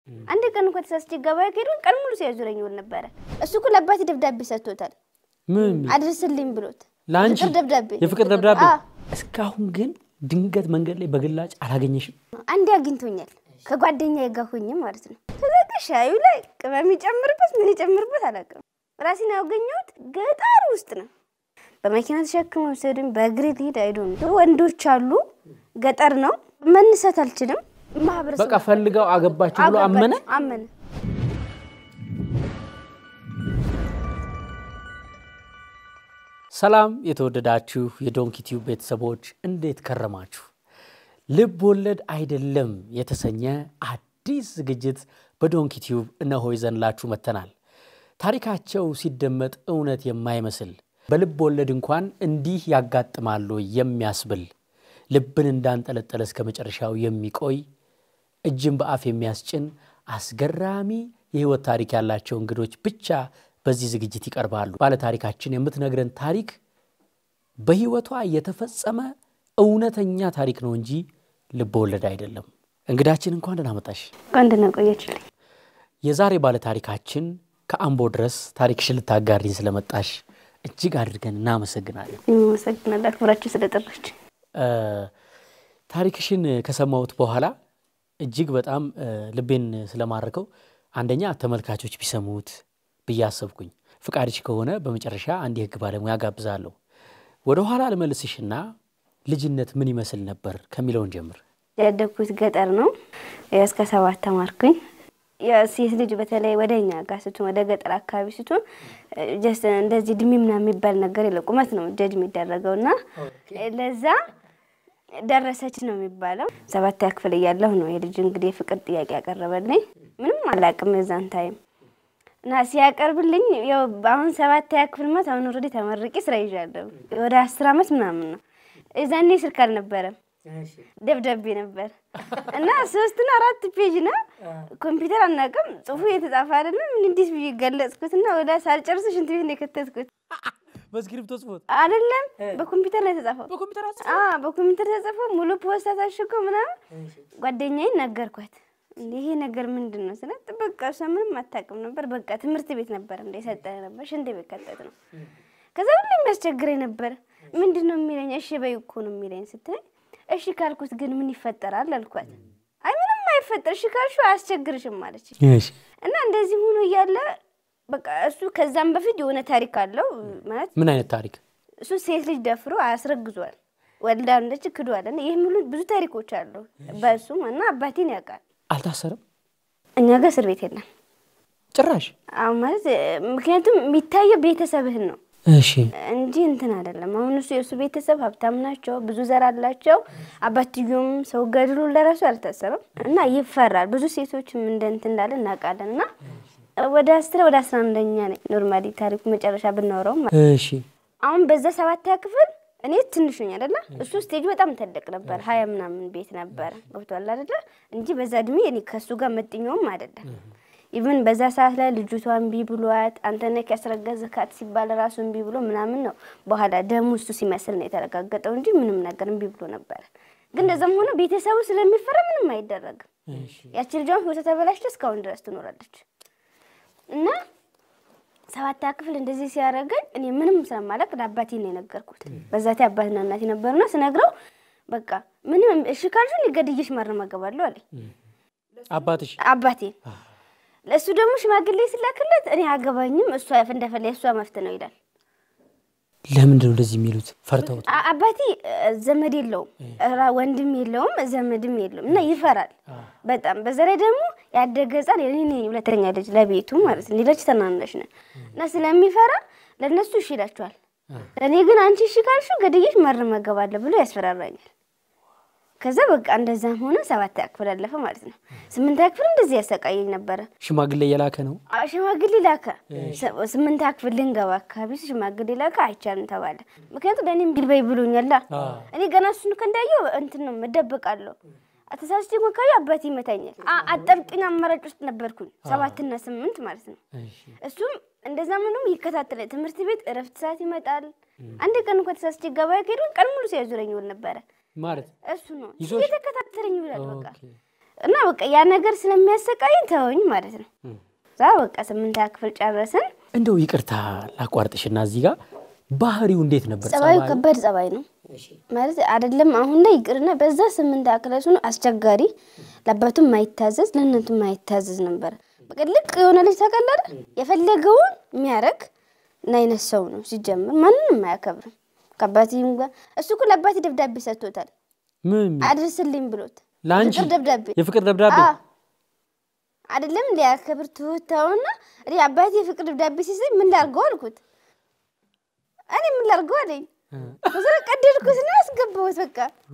አንድ ቀን እንኳ ተሳስቼ ገበያ ከሄድኩኝ ቀን ሙሉ ሲያዙረኝ ይውል ነበረ። እሱ እኮ ለአባቴ ደብዳቤ ሰጥቶታል ምን የሚል? አድርስልኝ ብሎት ለአንቺ ፍቅር ደብዳቤ የፍቅር ደብዳቤ አዎ። እስካሁን ግን ድንገት መንገድ ላይ በግላጭ አላገኘሽም? አንዴ አግኝቶኛል ከጓደኛዬ ጋር ሆኜ ማለት ነው። ከዛ ግን ሻዩ ላይ ቅመም ይጨምርበት ምን ይጨምርበት አላውቅም። ራሴን ያገኘሁት ገጠር ውስጥ ነው። በመኪና ተሸክመው ወሰዱኝ። በእግሬ ልሄድ አይዶን ወንዶች አሉ። ገጠር ነው። መነሳት አልችልም። ማህበረሰብ በቃ ፈልገው አገባችሁ ብሎ አመነ። አመነ። ሰላም የተወደዳችሁ የዶንኪ ቲዩብ ቤተሰቦች እንዴት ከረማችሁ? ልብ ወለድ አይደለም የተሰኘ አዲስ ዝግጅት በዶንኪ ቲዩብ እነሆ ይዘንላችሁ መጥተናል። ታሪካቸው ሲደመጥ እውነት የማይመስል በልብ ወለድ እንኳን እንዲህ ያጋጥማሉ የሚያስብል ልብን እንዳንጠለጠለ እስከ መጨረሻው የሚቆይ እጅን በአፍ የሚያስጭን አስገራሚ የህይወት ታሪክ ያላቸው እንግዶች ብቻ በዚህ ዝግጅት ይቀርባሉ። ባለታሪካችን የምትነግረን ታሪክ በህይወቷ የተፈጸመ እውነተኛ ታሪክ ነው እንጂ ልብ ወለድ አይደለም። እንግዳችን እንኳን ደህና መጣሽ። አንድ ነው ቆየችልኝ። የዛሬ ባለታሪካችን ከአምቦ ድረስ ታሪክሽን ልታጋሪን ስለመጣሽ እጅግ አድርገን እናመሰግናለን። አመሰግናለሁ አክብራችሁ ስለጠራች። እ ታሪክሽን ከሰማሁት በኋላ እጅግ በጣም እ ልቤን ስለማረከው አንደኛ ተመልካቾች ቢሰሙት ብዬ አሰብኩኝ። ፍቃድሽ ከሆነ በመጨረሻ አንድ የህግ ባለሙያ ጋብዛለሁ። ወደ ኋላ ልመልስሽና ልጅነት ምን ይመስል ነበር ከሚለውን ጀምር። ያደግኩት ገጠር ነው። ያው እስከ ሰባት ተማርኩኝ። የሴት ልጅ በተለይ ወደ እኛ ጋር ስትሆን ወደ ገጠር አካባቢ ስትሆን ጀስት እንደዚህ እድሜ ምናምን የሚባል ነገር የለ ቁመት ነው ጀጅ የሚደረገው እና ለዛ ደረሰች ነው የሚባለው። ሰባተኛ ክፍል እያለሁ ነው የልጅ እንግዲህ የፍቅር ጥያቄ ያቀረበልኝ። ምንም አላውቅም የዛን ታይም እና ሲያቀርብልኝ ያው አሁን ሰባተኛ ክፍል ማለት አሁን ኦልሬዲ ተመርቄ ስራ ይዣለሁ። ወደ አስር አመት ምናምን ነው። የዛኔ ስልክ አልነበረም ደብዳቤ ነበር እና ሶስትና አራት ፔጅ ነው። ኮምፒውተር አናውቅም። ጽሁፉ የተጻፈ አይደለም። እንዲህ ብዬ ገለጽኩት እና ወደ ሳልጨርስ ሽንት ቤት ነው የከተትኩት። በስክሪፕቶ ጽፎት አይደለም በኮምፒውተር ነው የተጻፈው። በኮምፒውተር አዎ በኮምፒውተር ተጽፎ ሙሉ ፖስታ ታሽጎ ምናምን ጓደኛዬን ነገርኳት። እንዴ ይሄ ነገር ምንድን ነው ስላት፣ በቃ እሷ ምንም አታውቅም ነበር። በቃ ትምህርት ቤት ነበር እንደ የሰጠህ ነበር ሽንት ቤት ከተት ነው። ከዛ ሁሉ የሚያስቸግረኝ ነበር። ምንድን ነው የሚለኝ? እሺ በይ እኮ ነው የሚለኝ ስትለኝ፣ እሺ ካልኩት ግን ምን ይፈጠራል አልኳት። አይ ምንም አይፈጠር፣ እሺ ካልሽው አያስቸግርሽም ማለች እና እንደዚህ ሆኖ እያለ በቃ እሱ ከዛም በፊት የሆነ ታሪክ አለው ማለት ምን አይነት ታሪክ? እሱ ሴት ልጅ ደፍሮ አያስረግዟል፣ ወልዳ እንደች ክዷል። እና ይህ ሙሉ ብዙ ታሪኮች አሉ በእሱም እና አባቴን ያውቃል። አልታሰረም እኛ ጋር እስር ቤት የለም ጭራሽ? አሁን ማለት ምክንያቱም የሚታየው ቤተሰብህን ነው እሺ እንጂ እንትን አይደለም። አሁን እሱ የእሱ ቤተሰብ ሀብታም ናቸው፣ ብዙ ዘር አላቸው። አባትዮም ሰው ገድሎ ለራሱ አልታሰረም እና ይፈራል። ብዙ ሴቶችም እንደ እንትን እንዳለ እናውቃለን። እና ወደ አስራ ወደ አስራ አንደኛ ነኝ ኖርማሊ ታሪኩ መጨረሻ ብናወራው እሺ አሁን በዛ ሰባተኛ ክፍል እኔ ትንሽ ነኝ አይደለ? እሱ ስቴጁ በጣም ትልቅ ነበር፣ ሀያ ምናምን ቤት ነበረ ገብቷል አይደለ? እንጂ በዛ እድሜ እኔ ከእሱ ጋር መጥኛውም አይደለም። ኢቭን በዛ ሰዓት ላይ ልጅቷ እምቢ ብሏት አንተ ነህ ያስረገዝካት ሲባል ራሱ እምቢ ብሎ ምናምን ነው። በኋላ ደሙ እሱ ሲመስል ነው የተረጋገጠው እንጂ ምንም ነገር እምቢ ብሎ ነበረ። ግን እንደዛም ሆነ ቤተሰቡ ስለሚፈራ ምንም አይደረግም። ያቺ ልጇን ህይወቷ ተበላሽቶ እስካሁን ድረስ ትኖራለች እና ሰባተኛ ክፍል እንደዚህ ሲያደርገኝ እኔ ምንም ስለማላውቅ ለአባቴ ነው የነገርኩት። በዛቴ አባትና እናቴ ነበሩና ስነግረው በቃ ምንም እሺ ካልሽኝ ገድዬሽ ማረም አገባለሁ አለኝ አባትሽ አባቴ። ለእሱ ደግሞ ሽማግሌ ስላክለት እኔ አገባኝም እሷ እንደፈለ የእሷ መፍት ነው ይላል። ለምንድን ነው እንደዚህ የሚሉት? ፈርተውት አ- አባቴ እ፣ ዘመድ የለውም ራ- ወንድም የለውም ዘመድም የለውም እና ይፈራል በጣም። በዛ ላይ ደግሞ ያደገ ሕፃን የኔ ነኝ ሁለተኛ ልጅ ለቤቱ ማለት ነው። ሌሎች ተናናሽ ነን እና ስለሚፈራ ለእነሱ እሺ ይላቸዋል። ለእኔ ግን አንቺ እሺ ካልሽው ገድዬሽ ማረም አገባለሁ ብሎ ያስፈራራኛል። ከዛ በቃ እንደዛም ሆነ ሰባተኛ ክፍል አለፈ ማለት ነው። ስምንተኛ ክፍል እንደዚህ ያሰቃየኝ ነበረ። ሽማግሌ የላከ ነው። አዎ፣ ሽማግሌ ላከ። ስ- ስምንተኛ ክፍል ልንገባ አካባቢ ስ- ሽማግሌ ላከ። አይቻልም ተባለ። ምክንያቱም ለእኔ እምቢ በይ ብሎኛላ። እኔ ገና እሱን ከንዳየው እንትን ነው መደበቃለሁ። ተሳስቼ እንኳን ካየሁ አባቴ ይመታኛል። አ- አጣብቂኝ አማራጭ ውስጥ ነበርኩኝ ሰባትና ስምንት ማለት ነው። እሱም እንደዛ ምንም ይከታተላል። ትምህርት ቤት እረፍት ሰዓት ይመጣል። አንድ ቀን እንኳ ተሳስቼ ገበያ ከሄድኩኝ ቀን ሙሉ ሲያዙረኝ ይውል ነበረ። ማለት እሱ ነው ይዞሽ? እየተከታተለኝ ይውላል። በቃ ኦኬ። እና በቃ ያ ነገር ስለሚያሰቃይኝ ተወኝ ማለት ነው። እዛ በቃ ስምንተኛ ክፍል ጨረስን። እንደው ይቅርታ ላቋርጥሽና እዚህ ጋር ባህሪው እንዴት ነበር? ጸባዩ ጸባዩ? ከባድ ጸባይ ነው ማለት አይደለም። አሁን ላይ ይቅርና በዛ ስምንት ክላስ ሆኖ አስቸጋሪ፣ ለአባቱም ማይታዘዝ ለእናቱም ማይታዘዝ ነበር። በቃ ልቅ የሆነ ልጅ ታውቃለህ፣ የፈለገውን የሚያደርግ እና አይነት ሰው ነው። ሲጀምር ማንንም አያከብርም። ከአባቴም ጋር እሱ እኮ ለአባቴ ደብዳቤ ሰጥቶታል፣ ምን አድርስልኝ ብሎት ለአንቺ ፍቅር ደብዳቤ የፍቅር ደብዳቤ አዎ። አይደለም ሊያከብር ትውታውና እኔ አባቴ የፍቅር ደብዳቤ ሲሰኝ ምን ላድርገው አልኩት። እኔ ምን ላድርገው አለኝ። ከዛ ቀደድኩትና አስገባሁት። በቃ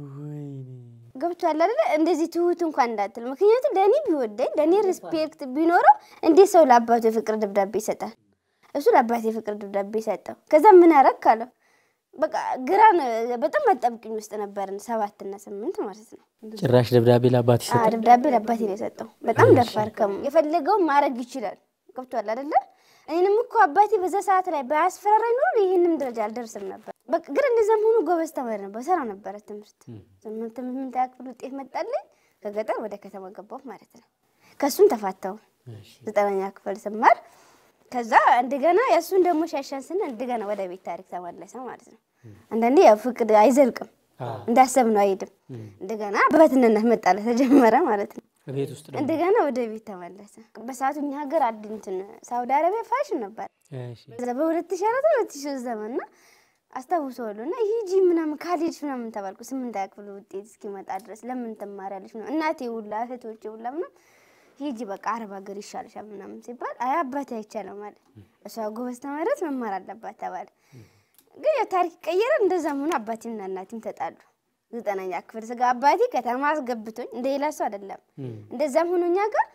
ገብቶሃል አይደለ? እንደዚህ ትሁት እንኳን እንዳትል። ምክንያቱም ለእኔ ቢወደኝ ለእኔ ሪስፔክት ቢኖረው እንዴት ሰው ለአባቱ የፍቅር ደብዳቤ ይሰጣል? እሱ ለአባቴ የፍቅር ደብዳቤ ሰጠው። ከዛ ምን አረግ ካለው በቃ ግራን በጣም አጣብቅኝ ውስጥ ነበርን፣ ሰባትና ስምንት ማለት ነው። ጭራሽ ደብዳቤ ለአባት አዎ ይሰጣል። ደብዳቤ ለአባቴ ነው የሰጠው። በጣም ደፋር ከሙ የፈለገውን ማድረግ ይችላል። ገብቶሃል አይደለ? እኔንም እኮ አባቴ በዛ ሰዓት ላይ ባያስፈራራኝ ኖሮ ይህንም ደረጃ አልደርስም ነበር። በቃ ግን እንደዛም ሆኖ ጎበዝ ተማሪ ነበር፣ ሰራ ነበረ ትምህርት። ስምንት ስምንተኛ ክፍል ውጤት መጣልኝ። ከገጠር ወደ ከተማ ገባሁ ማለት ነው። ከእሱም ተፋታሁ ዘጠነኛ ክፍል ስማር። ከዛ እንደገና የእሱን ደግሞ ሻሻን ስን እንደገና ወደ ቤት ታሪክ ተመለሰ ማለት ነው። አንዳንዴ ያው ፍቅድ አይዘልቅም እንዳሰብ ነው አይሄድም። እንደገና በትንነት መጣለ ተጀመረ ማለት ነው። ቤት ውስጥ ደግሞ እንደገና ወደ ቤት ተመለሰ። በሰዓቱ እኛ ሀገር አድንትን ሳውዲ አረቢያ ፋሽን ነበር እሺ። በዛ በሁለት ሺ አራት ሁለት ሺ ሶስት ዘመን እና አስታውሰዋለሁ። እና ሂጂ ምናምን ካልሄድሽ ምናምን ተባልኩ። ስምንት ክፍል ውጤት እስኪመጣ ድረስ ለምን ትማሪያለሽ ምናምን እናቴ ሁላ እህቶቼ ሁላ ምናምን ሂጂ በቃ አረብ ሀገር ይሻልሻል ምናምን ሲባል አይ አባቴ አይቻልም ማለት እሷ ጎበዝ ተማሪት መማር አለባት ተባለ። ግን ያው ታሪክ ቀየረ። እንደዛም ሆኖ አባቴና እናቴም ተጣሉ። ዘጠነኛ ክፍል ስጋ አባቴ ከተማ አስገብቶኝ እንደ ሌላ ሰው አይደለም። እንደዛም ሆኖ እኛ ጋር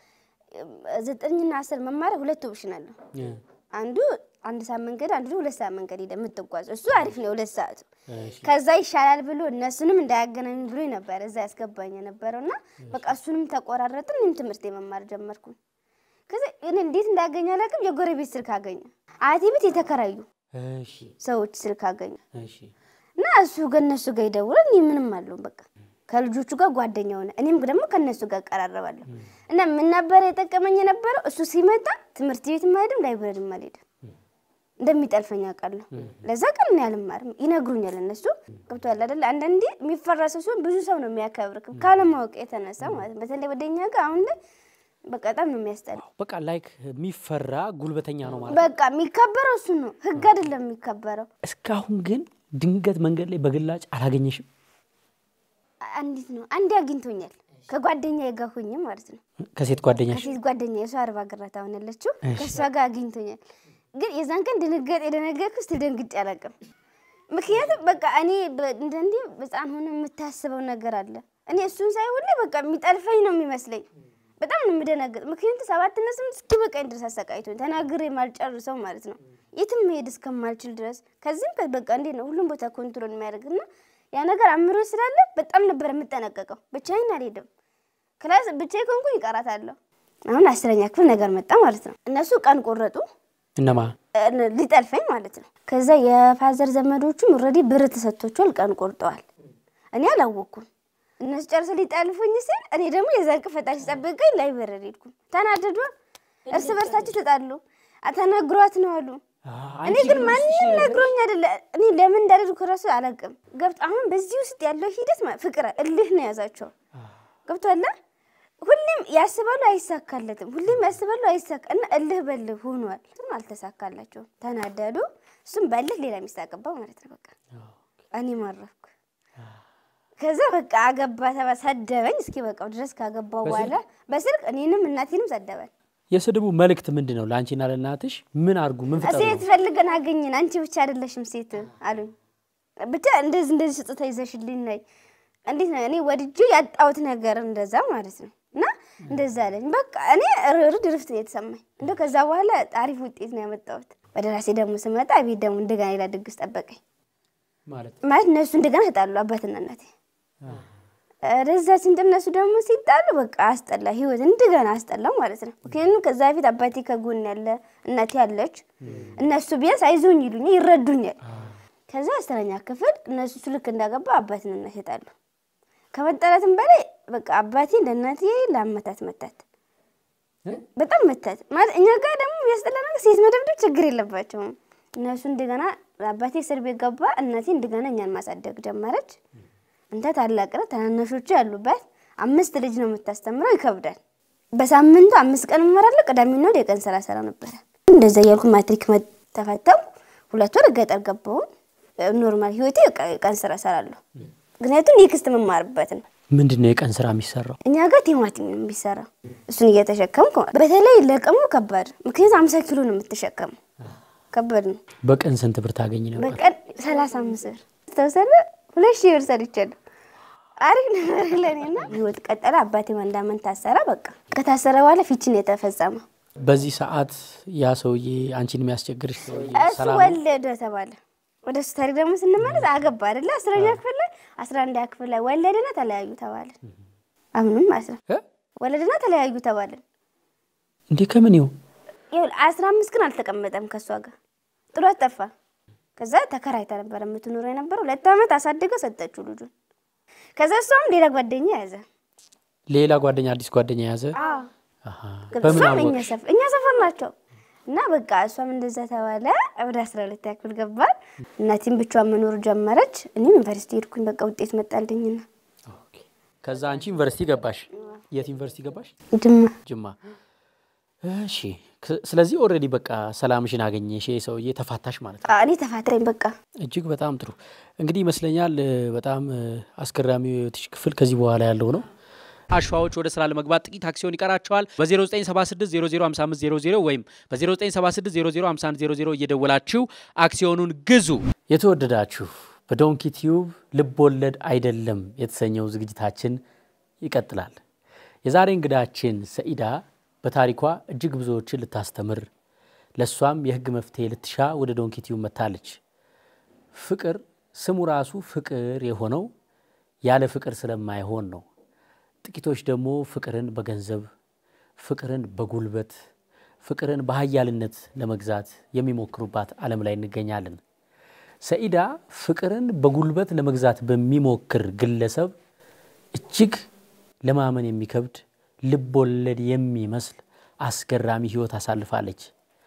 ዘጠኝና አስር መማሪያ ሁለት ኦፕሽን አለው። አንዱ አንድ ሰዓት መንገድ አንዱ ሁለት ሰዓት መንገድ ሄደ የምትጓዘው እሱ አሪፍ ነው። ሁለት ሰዓቱ ከዛ ይሻላል ብሎ እነሱንም እንዳያገናኝ ብሎ ነበር እዛ ያስገባኝ የነበረው እና በቃ እሱንም ተቆራረጥን። እኔም ትምህርት የመማር ጀመርኩ። ከዛ እኔ እንዴት እንዳገኘ አላውቅም። የጎረቤት ስልክ አገኘ። አያቴ ቤት የተከራዩ እሺ፣ ሰዎች ስልክ አገኘ እሺ። እና እሱ ከእነሱ ጋር ይደውላል። እኔ ምንም አለው በቃ ከልጆቹ ጋር ጓደኛ ሆነ። እኔም ደግሞ ከእነሱ ጋር እቀራረባለሁ። እና ምን ነበረ የጠቀመኝ የነበረው እሱ ሲመጣ ትምህርት ቤትም አልሄድም ላይብረሪም አልሄድም እንደሚጠልፈኝ አውቃለሁ። ለዛ ቀን እኔ አልማርም ይነግሩኛል እነሱ። ገብቶሃል አይደለ? አንዳንዴ የሚፈራ ሰው ሲሆን ብዙ ሰው ነው የሚያከብርክ ካለማወቅ የተነሳ ማለት ነው። በተለይ ወደኛ ጋር አሁን ላይ በቃ በጣም ነው የሚያስጠላ። በቃ ላይክ የሚፈራ ጉልበተኛ ነው ማለት ነው። በቃ የሚከበረው እሱ ነው፣ ህግ አይደለም የሚከበረው። እስካሁን ግን ድንገት መንገድ ላይ በግላጭ አላገኘሽም? አንዲት ነው አንዴ አግኝቶኛል ከጓደኛ ጋር ሁኝ ማለት ነው ከሴት ጓደኛሽ? ከሴት ጓደኛ የሷ አርባ ግራት አሁን ያለችው ከእሷ ጋር አግኝቶኛል። ግን የዛን ቀን ድንገት የደነገጥኩ ስ ደንግጬ አላውቅም። ምክንያቱም በቃ እኔ በ- እንደ እንዲህ ህፃን ሆነ የምታስበው ነገር አለ። እኔ እሱን ሳይ ሁሌ በቃ የሚጠልፈኝ ነው የሚመስለኝ። በጣም ነው የምደነግጥ። ምክንያቱም ሰባትና ስምንት እስኪ በቃኝ ድረስ አሰቃይቶኝ ተናግሬ ማልጨርሰው ማለት ነው የትም መሄድ እስከማልችል ድረስ ከዚህም ከ- በቃ እንዴት ነው ሁሉም ቦታ ኮንትሮል የሚያደርግና ያ ነገር አእምሮ ስላለ በጣም ነበር የምጠነቀቀው። ብቻዬን አልሄድም። ክላስ ብቻዬ ከሆንኩኝ ይቀራታለሁ። አሁን አስረኛ ክፍል ነገር መጣ ማለት ነው። እነሱ ቀን ቆረጡ እነማ እ- ሊጠልፈኝ ማለት ነው። ከዛ የፋዘር ዘመዶቹም ኦልሬዲ ብር ተሰጥቷቸዋል፣ ቀን ቆርጠዋል። እኔ አላወቅኩም። እነሱ ጨርሰው ሊጠልፉኝ ሲል እኔ ደግሞ የዛን ቀን ፈጣሪ ሲጠብቀኝ ላይብረሪ ሄድኩ። ተናደዱ፣ እርስ በርሳቸው ተጣሉ። ተነግሯት ነው አሉ። እኔ ግን ማንም ነግሮኝ አይደለ። እኔ ለምን እንዳደረግኩ እራሱ አላውቅም። ገብቶ አሁን በዚህ ውስጥ ያለው ሂደት ማለት ፍቅር እልህ ነው ያዛቸው። ገብቶሃል? ሁሌም ያስባሉ አይሳካለትም። ሁሌም ያስባሉ አይሳካ እና እልህ በልህ ሆኗል። እሱም አልተሳካላቸውም። ተናደዱ። እሱም በልህ ሌላ የሚሳቅባ ማለት ነው። በቃ እኔ ማረፍኩ። ከዛ በቃ አገባ ተባ ሰደበኝ። እስኪ በቃው ድረስ ካገባው በኋላ በስልክ እኔንም እናቴንም ሰደበን። የስድቡ መልእክት ምንድን ነው? ለአንቺና ለእናትሽ ምን አድርጉ? ምን ፍጠሩ? ሴት ፈልገን አገኘን፣ አንቺ ብቻ አይደለሽም ሴት አሉኝ። ብቻ እንደዚህ እንደዚህ ስጦታ ይዘሽልኝ ነይ። እንዴት ነው እኔ ወድጄ ያጣሁት ነገር እንደዛ ማለት ነው። እና እንደዛ አለኝ። በቃ እኔ ርድ ርፍት ነው የተሰማኝ። እንደ ከዛ በኋላ አሪፍ ውጤት ነው ያመጣሁት። ወደ ራሴ ደግሞ ስመጣ ቤት ደግሞ እንደገና ሌላ ድግስ ጠበቀኝ። ማለት ማለት እነሱ እንደገና ተጣሉ፣ አባትና እናቴ ረዛ ስንት እነሱ ደግሞ ሲጣሉ በቃ አስጠላ፣ ህይወት እንደገና አስጠላው ማለት ነው። ምክንያቱም ከዛ በፊት አባቴ ከጎን ያለ እናቴ ያለች እነሱ ቢያንስ አይዞኝ ይሉኛል፣ ይረዱኛል። ከዛ አስረኛ ክፍል እነሱ እሱ ልክ እንዳገባ አባትና እናቴ ጣሉ። ከመጠላትም በላይ በቃ አባቴ ለእናቴ ለአመታት መታት፣ በጣም መታት ማለት እኛ ጋር ደግሞ የሚያስጠላ ነገር ሴት መደብደብ ችግር የለባቸውም እነሱ። እንደገና አባቴ እስር ቤት ገባ፣ እናቴ እንደገና እኛን ማሳደግ ጀመረች። እንተ ታላቅ ነው፣ ታናናሾቹ ያሉባት አምስት ልጅ ነው የምታስተምረው፣ ይከብዳል። በሳምንቱ አምስት ቀን እመራለሁ። ቅዳሜና እሑድ የቀን ስራ ሰራ ነበረ። እንደዛ እያልኩ ማትሪክ ተፈተው ሁለት ወር ገጠር ገባሁ። ኖርማል ህይወቴ የቀን ስራ ሰራለሁ፣ ምክንያቱም የክስት መማርበት ነው። ምንድን ነው የቀን ስራ የሚሰራው? እኛ ጋር ቲማቲም ነው የሚሰራው። እሱን እየተሸከምኩ በተለይ ለቀሙ ከባድ፣ ምክንያቱም አምሳ ኪሎ ነው የምትሸከመው፣ ከባድ ነው። በቀን ስንት ብር ታገኝ ነበር? በቀን ሰላሳ አምስት ብር ተወሰደ። ሁለት ሺህ ብር ሰርቻለሁ። አሪፍ ነበር ለእኔና ህይወት ቀጠለ። አባቴ አንድ አመት ታሰረ። በቃ ከታሰረ በኋላ ፊችን የተፈጸመ በዚህ ሰዓት ያ ሰውዬ አንቺን የሚያስቸግርሽ ሰውዬ እሱ ሰላም ወለደ ተባለ። ወደ እሱ ታሪክ ደግሞ ስንመለስ አገባ አይደለ? አስረኛ ክፍል ላይ አስራ አንደኛ ክፍል ላይ ወለድና ተለያዩ ተባለ። አሁንም ማለት ነው እ? ወለድና ተለያዩ ተባለ። እንዴ ከምን ይው ይኸውልህ አስራ አምስት ቀን አልተቀመጠም ከእሷ ጋር ጥሏት ጠፋ። ከዛ ተከራይታ ነበር የምትኖረው የነበረው። ሁለት ዓመት አሳድገ ሰጠችው ልጁን። ከዛ እሷም ሌላ ጓደኛ ያዘ። ሌላ ጓደኛ አዲስ ጓደኛ የያዘ አዎ አሃ። ከዛ በምን እሷም እኛ አወቅሽ? ሰፈር እኛ ሰፈር ናቸው እና በቃ እሷም እንደዛ ተባለ። ወደ አስራ ሁለት ያክል ገባል። እናቴም ብቻዋን መኖር ጀመረች። እኔም ዩኒቨርሲቲ ሄድኩኝ። በቃ ውጤት መጣልኝና ኦኬ። ከዛ አንቺ ዩኒቨርሲቲ ገባሽ። የት ዩኒቨርሲቲ ገባሽ? ጅማ ጅማ። እሺ። ክ- ስለዚህ ኦልሬዲ በቃ ሰላምሽን አገኘሽ፣ ይሄ ሰውዬ ተፋታሽ ማለት ነው። አ- እኔ ተፋትረኝ በቃ እጅግ በጣም ጥሩ። እንግዲህ ይመስለኛል እ፣ በጣም እ፣ አስገራሚው የህይወትሽ ክፍል ከዚህ በኋላ ያለው ነው። አሸዋዎች ወደ ስራ ለመግባት ጥቂት አክሲዮን ይቀራቸዋል። በ0976005500 ወይም በ0976005100 እየደወላችሁ አክሲዮኑን ግዙ። የተወደዳችሁ በዶንኪ ቲዩብ ልብ ወለድ አይደለም የተሰኘው ዝግጅታችን ይቀጥላል። የዛሬ እንግዳችን ሰኢዳ በታሪኳ እጅግ ብዙዎችን ልታስተምር ለእሷም የህግ መፍትሄ ልትሻ ወደ ዶንኪ ቲዩብ መጥታለች። ፍቅር ስሙ ራሱ ፍቅር የሆነው ያለ ፍቅር ስለማይሆን ነው። ጥቂቶች ደግሞ ፍቅርን በገንዘብ ፍቅርን በጉልበት ፍቅርን በሀያልነት ለመግዛት የሚሞክሩባት ዓለም ላይ እንገኛለን። ሰኢዳ ፍቅርን በጉልበት ለመግዛት በሚሞክር ግለሰብ እጅግ ለማመን የሚከብድ ልብ ወለድ የሚመስል አስገራሚ ህይወት አሳልፋለች።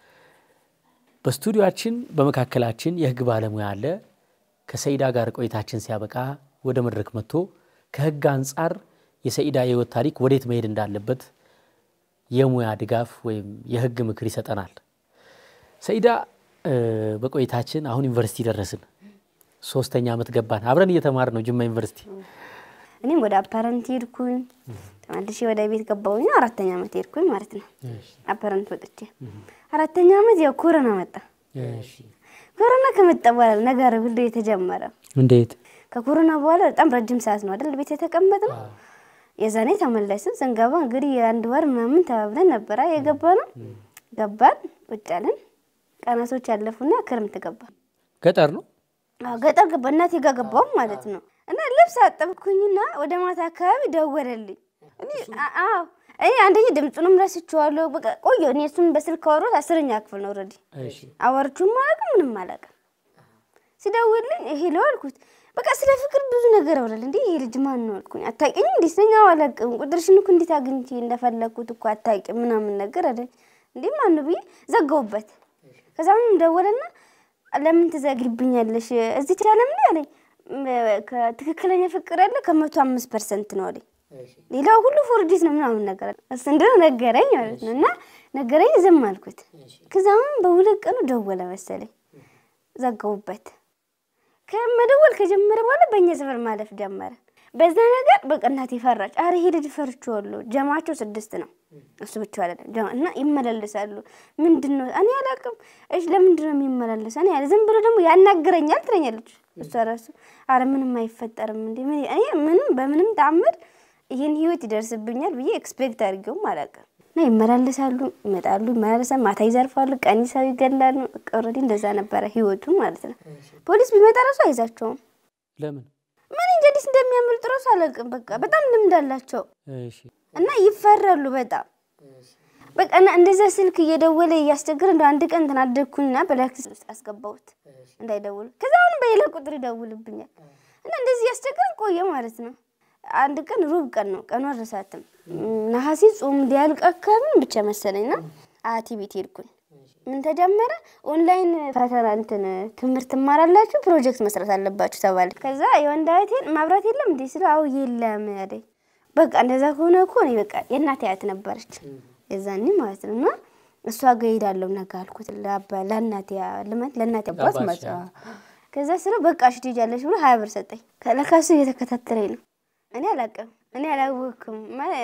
በስቱዲዮአችን በመካከላችን የህግ ባለሙያ አለ። ከሰኢዳ ጋር ቆይታችን ሲያበቃ ወደ መድረክ መጥቶ ከህግ አንጻር የሰኢዳ የህይወት ታሪክ ወዴት መሄድ እንዳለበት የሙያ ድጋፍ ወይም የህግ ምክር ይሰጠናል። ሰኢዳ እ፣ በቆይታችን አሁን ዩኒቨርሲቲ ደረስን። ሶስተኛ ዓመት ገባን። አብረን እየተማር ነው ጅማ ዩኒቨርሲቲ። እኔም ወደ አፓረንት ሄድኩኝ። ተመልሼ ወደ ቤት ገባሁኝ። አራተኛ ዓመት ሄድኩኝ ማለት ነው። አፓረንት ወጥቼ አራተኛ ዓመት ያው ኮሮና መጣ። ኮሮና ከመጣ በኋላ ነገር ሁሉ የተጀመረ እንዴት? ከኮሮና በኋላ በጣም ረጅም ሰዓት ነው አይደል ቤት የተቀመጥነው። የዛኔ ተመለስን። ስንገባ እንግዲህ የአንድ ወር ምናምን ተባብለን ነበረ የገባ ነው። ገባን፣ ቁጭ አልን። ቀናቶች ያለፉና ክረምት ገባ። ገጠር ነው። አዎ ገጠር ገባ። እናቴ ጋር ገባሁ ማለት ነው። እና ልብስ አጠብኩኝና ወደ ማታ አካባቢ ደወለልኝ። እኔ አ- አዎ እኔ አንደኛ ድምፁንም ረስቼዋለሁ። በቃ ቆየሁ። እኔ እሱን በስልክ አወራሁት። አስረኛ ክፍል ነው ኦልሬዲ እሺ። አወርቹም አላውቅም ምንም አላውቅም። ሲደውልልኝ ሄሎ አልኩት። በቃ ስለ ፍቅር ብዙ ነገር አውራል። እንዴ ይሄ ልጅ ማን ነው አልኩኝ። አታውቂኝ እንዴ ስለኛው አላውቅም። ቁጥርሽን እኮ እንዴት አግኝቼ እንደፈለግኩት እኮ አታውቂም ምናምን ነገር አለኝ። እንዴ ማን ነው ብዬ ዘጋሁበት። ከዛ ምንም ደወለና ለምን ትዘግይብኛለሽ እዚህ ቻለም እንዴ አለኝ። ም- ከትክክለኛ ፍቅር ያለ ከመቶ አምስት ፐርሰንት ነው አለኝ። ሌላው ሁሉ ፎርዲት ነው ምናምን ነገር አለ። እሱ እንደው ነገረኝ ማለት ነው። እና ነገረኝ፣ ዝም አልኩት። ከዛ አሁን በሁለት ቀኑ ደወለ መሰለኝ፣ ዘጋሁበት። ከመደወል ከጀመረ በኋላ በእኛ ሰፈር ማለፍ ጀመረ። በዛ ነገር በቃ እናቴ ፈራች። አረ ይሄ ልጅ ፈርቼዋለሁ። ጀማቸው ስድስት ነው እሱ ብቻ አይደለም ጀማ እና ይመላለሳሉ። ምንድን ነው እኔ አላውቅም። እሺ ለምንድን ነው የሚመላለስ? እኔ ያለ ዝም ብሎ ደግሞ ያናግረኛል ትለኛለች እሷ ራሱ። አረ ምንም አይፈጠርም እንዴ ምን እኔ ምንም በምንም ተአምር ይህን ህይወት ይደርስብኛል ብዬ ኤክስፔክት አድርጌውም አላውቅም። እና ይመላለሳሉ፣ ይመጣሉ፣ ይመላለሳሉ፣ ማታ ይዘርፋሉ፣ ቀን ሰው ይገላሉ። በቃ ኦልሬዲ እንደዛ ነበረ ህይወቱ ማለት ነው። ፖሊስ ቢመጣ ራሱ አይዛቸውም። ለምን? ምን እንጂ እንዴት እንደሚያመልጡ ራሱ አላውቅም። በቃ በጣም ልምድ አላቸው እሺ። እና ይፈራሉ በጣም በቃ እና እንደዛ ስልክ እየደወለ እያስቸገረ እንደ አንድ ቀን ተናደድኩኝና በላክስ ውስጥ አስገባሁት እንዳይደውሉ። ከዛ አሁንም በሌላ ቁጥር ይደውልብኛል እና እንደዚህ እያስቸገረን ቆየ ማለት ነው። አንድ ቀን ሩብ ቀን ነው ቀኑ አልረሳትም። ነሐሴ ጾም ሊያልቅ አካባቢ ብቻ መሰለኝና አያቴ ቤት ሄድኩኝ። ምን ተጀመረ? ኦንላይን ፈተና እንትን ትምህርት ትማራላችሁ፣ ፕሮጀክት መስራት አለባችሁ ተባለ። ከዛ የወንድ አያቴን ማብራት የለም እንዴ ስለ አው የለም ያለኝ። በቃ እንደዛ ከሆነ እኮ እኔ በቃ የእናቴ አያት ነበረች የዛኔ ማለት ነው እና እሷ ጋር እሄዳለሁ ነገ አልኩት ለአባ- ለእናቴ ልመት ለእናቴ አባት አባትሽ፣ ማለት ነው። ከዛ ስለው በቃ እሺ ትሄጃለሽ ብሎ ሀያ ብር ሰጠኝ። ለካሱ እየተከታተለኝ ነው። እኔ አላውቅም፣ እኔ አላወቅኩም።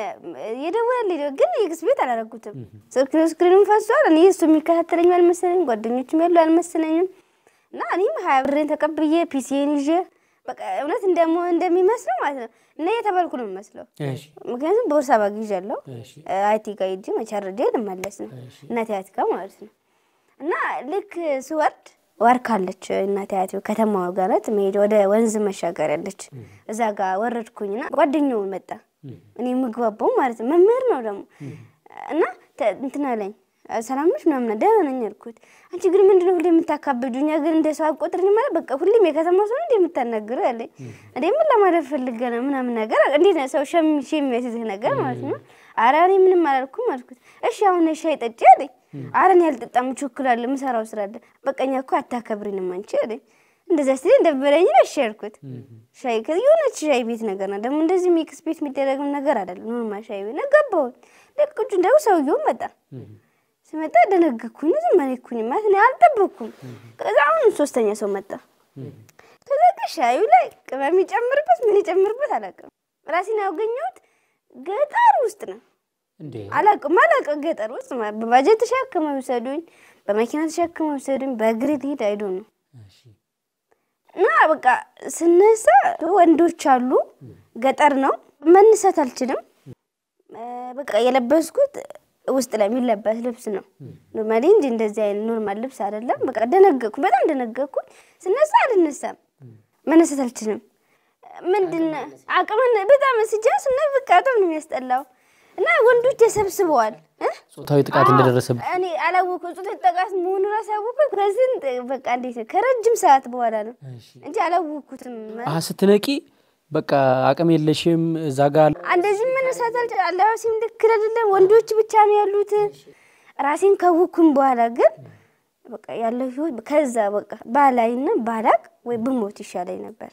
የደወለልኝ ነው ግን የክስ ቤት አላረጉትም። ስክሪኑን ፈሷል። እኔ እሱ የሚከታተለኝ አልመሰለኝም፣ ጓደኞችም ያሉ አልመሰለኝም። እና እኔም ሀያ ብሬን ተቀብዬ ፒሲን ይዤ በቃ እውነት እንደሞ እንደሚመስለው ማለት ነው እና የተባልኩ ነው የሚመስለው። እሺ ምክንያቱም ቦርሳ ባግ ይዣለሁ እሺ አይቲ ጋር ሂጅ መቸርጄ ልመለስ ነው እሺ እናቴ አያት ጋር ማለት ነው። እና ልክ ስወርድ ዋርካለች እናቴ አያት ከተማዋ ጋር ናት መሄድ ወደ ወንዝ መሻገር ያለች እዛ ጋር ወረድኩኝና ጓደኛው መጣ እኔ የምግባባው ማለት ነው መምህር ነው ደግሞ እና ተ- እንትን አለኝ ሰላም ነሽ ምናምን ደህና ነኝ አልኩት። አንቺ ግን ምንድነው ሁሌ የምታካብጁ? እኛ ግን እንደ ሰው አቆጥርኝ ማለት በቃ ሁሌም የከተማ ሰው እንደ የምታናግረው ያለኝ እንዴ ምን ለማለት ፈልገ ነው ምናምን ነገር እንዴት ነው ሰው ሸም የሚያስይዝህ ነገር ማለት ነው። ኧረ እኔ ምንም አላልኩም አልኩት። እሺ አሁን ሻይ ጠጪ አለኝ። ኧረ እኔ አልጠጣም እቸኩላለሁ፣ የምሰራው ስራ አለ። በቃ እኛ እኮ አታከብሪንም አንቺ አለኝ። እንደዛ ስል እንደበለኝ እሺ ያልኩት ሻይ ከዚህ የሆነች ሻይ ቤት ነገር ነው ደግሞ እንደዚህ ሚክስ ቤት የሚደረግም ነገር አይደለም። ኖርማል ሻይ ቤት ነው ገባሁኝ። ልክ ቁጭ እንደው ሰውየው መጣ ስመጣ ደነገኩኝ። ዝም አልኩኝ ማለት እኔ አልጠበኩም። ከዛ አሁን ሶስተኛ ሰው መጣ። ከዛ ግን ሻዩ ላይ ቅመም ይጨምርበት ምን ይጨምርበት አላውቅም። ራሴን ያገኘሁት ገጠር ውስጥ ነው። እንዴ አላውቅም አላውቅም ገጠር ውስጥ ማለት በባጀት ተሸክመው ይውሰዱኝ፣ በመኪና ተሸክመው ይውሰዱኝ፣ በእግሬ ልሄድ አይዶ ነው እሺ እና በቃ ስነሳ ወንዶች አሉ። ገጠር ነው መነሳት አልችልም። እ በቃ የለበስኩት ውስጥ ላይ የሚለበስ ልብስ ነው ኖርማሊ እንጂ እንደዚህ አይነት ኖርማል ልብስ አይደለም። በቃ ደነገኩ፣ በጣም ደነገኩ። ስነሳ አልነሳም፣ መነሳት አልችልም። ምንድን ነው አቅምን በጣም ስጃ ስና በቃ በጣም ነው የሚያስጠላው። እና ወንዶች ተሰብስበዋል እ ጾታዊ ጥቃት እንደደረሰብህ እኔ አላወኩም። ጾታዊ ጥቃት መሆኑ ራሱ ያወኩት ከስንት በቃ እንዴት ነው ከረጅም ሰዓት በኋላ ነው እንጂ አላወኩትም። አሀ ስትነቂ በቃ አቅም የለሽም እዛ ጋር እንደዚህ መነሳት አልችልም። አለባበሴም ልክ አይደለም። ወንዶች ብቻ ነው ያሉት። ራሴን ካወኩም በኋላ ግን በቃ ያለው ህይወት ከዛ በቃ ባላይና ባላቅ ወይ ብሞት ይሻለኝ ነበር።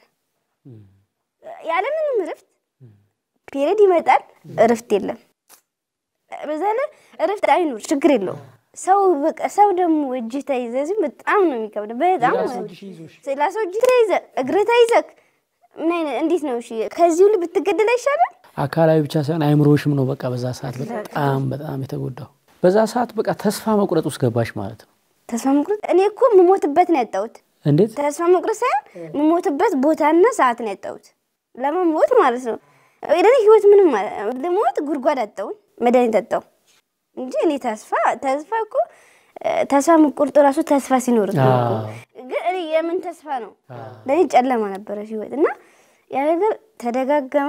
ያለምንም እረፍት ፔሬድ ይመጣል፣ እረፍት የለም። በዛ ላይ እረፍት አይኖር ችግር የለውም። ሰው በቃ ሰው ደግሞ እጅ ተይዘ እዚህ በጣም ነው የሚከብደው። በጣም ሌላ ሰው እጅ ተይዘ እግር ተይዘክ ምን አይነት እንዴት ነው? እሺ ከዚህ ሁሉ ብትገደል አይሻልም? አካላዊ ብቻ ሳይሆን አይምሮሽም ነው በቃ በዛ ሰዓት በጣም በጣም የተጎዳው። በዛ ሰዓት በቃ ተስፋ መቁረጥ ውስጥ ገባሽ ማለት ነው። ተስፋ መቁረጥ እኔ እኮ የምሞትበት ነው ያጣሁት። እንዴት ተስፋ መቁረጥ ሳይሆን የምሞትበት ቦታና ሰዓት ነው ያጣሁት። ለመሞት ማለት ነው። እኔ ህይወት ምንም ማለት ልሞት ጉድጓድ አጣሁኝ፣ መድኃኒት አጣሁ እንጂ እኔ ተስፋ ተስፋ እኮ ተስፋ መቁረጡ ራሱ ተስፋ ሲኖር ነው እኮ። ግን እኔ የምን ተስፋ ነው? ለእኔ ጨለማ ነበረ ህይወት እና ያ ነገር ተደጋገመ።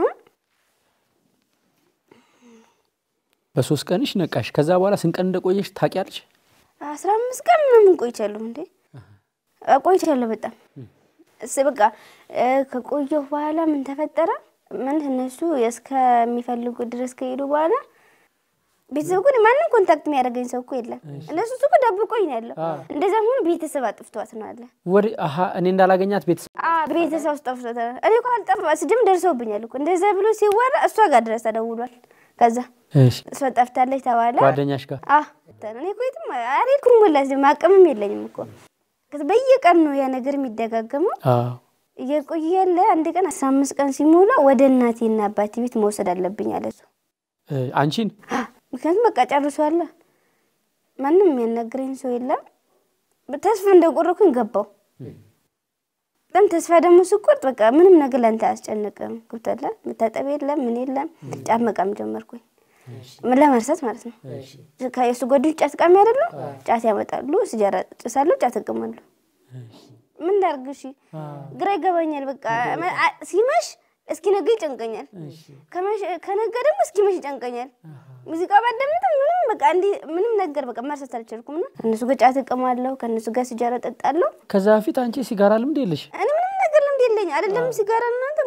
በሶስት ቀንሽ ነቃሽ። ከዛ በኋላ ስንት ቀን እንደቆየሽ ታውቂያለሽ? አስራ አምስት ቀን ምናምን ቆይቻለሁ እንዴ ቆይቻለሁ በጣም እስ በቃ ከቆየሁ በኋላ ምን ተፈጠረ? ምን እነሱ እስከሚፈልጉ ድረስ ከሄዱ በኋላ ቤተሰብ እኮ እኔ ማንም ኮንታክት የሚያደርገኝ ሰው እኮ የለም። እነሱ እሱ እኮ ደብቆኝ ነው ያለው። እንደዛም ሆኖ ቤተሰብ አጥፍቷት ነው አለ ወደ አሀ እኔ እንዳላገኛት ቤተሰብ ቤተሰብ ውስጥ ጠፍቶት እኔ እኮ አልጠፋ ስድም ደርሰውብኛል እኮ እንደዛ ብሎ ሲወራ እሷ ጋር ድረስ ተደውሏል። ከዛ እሺ እሷ ጠፍታለች ተባለ። ጓደኛሽ ጋር አ እኔ እኮ የትም አልሄድኩም። ወላሂ ማቀምም የለኝም እኮ ከዛ በየቀን ነው ያ ነገር የሚደጋገመው። አዎ እየቆየ ያለ አንድ ቀን አስራ አምስት ቀን ሲሞላ ወደ እናቴና አባቴ ቤት መውሰድ አለብኝ አለ እሱ። እ አንቺን ምክንያቱም በቃ ጨርሷል። ማንም የሚያናግረኝ ሰው የለም። ተስፋ እንደቆረኩኝ ገባው። በጣም ተስፋ ደግሞ ስቆርጥ በቃ ምንም ነገር ለአንተ አያስጨንቅም። ገብቶሃል? መታጠብ የለም ምን የለም። ጫት መቃም ጀመርኩኝ ምን ለመርሳት ማለት ነው። የእሱ ጓደኞች ጫት ቃሚ አይደለም። ጫት ያመጣሉ፣ ሲጃራ ጭሳለሁ፣ ጫት እቅማለሁ። ምን ላድርግ? እሺ ግራ ይገባኛል። በቃ ሲመሽ እስኪነጋ ይጨንቀኛል፣ ከነጋ ደግሞ እስኪመሽ ይጨንቀኛል። ሙዚቃ ባዳምጥ ምንም በቃ እንዲህ ምንም ነገር በቃ መርሳት አልቻልኩም። እና ከእነሱ ጋር ጫት እቅማለሁ፣ ከእነሱ ጋር ሲጃራ ጠጣለሁ። ከዛ በፊት አንቺ ሲጋራ ልምድ የለሽ? እኔ ምንም ነገር ልምድ የለኝ አይደለም ሲጋራ እናንተ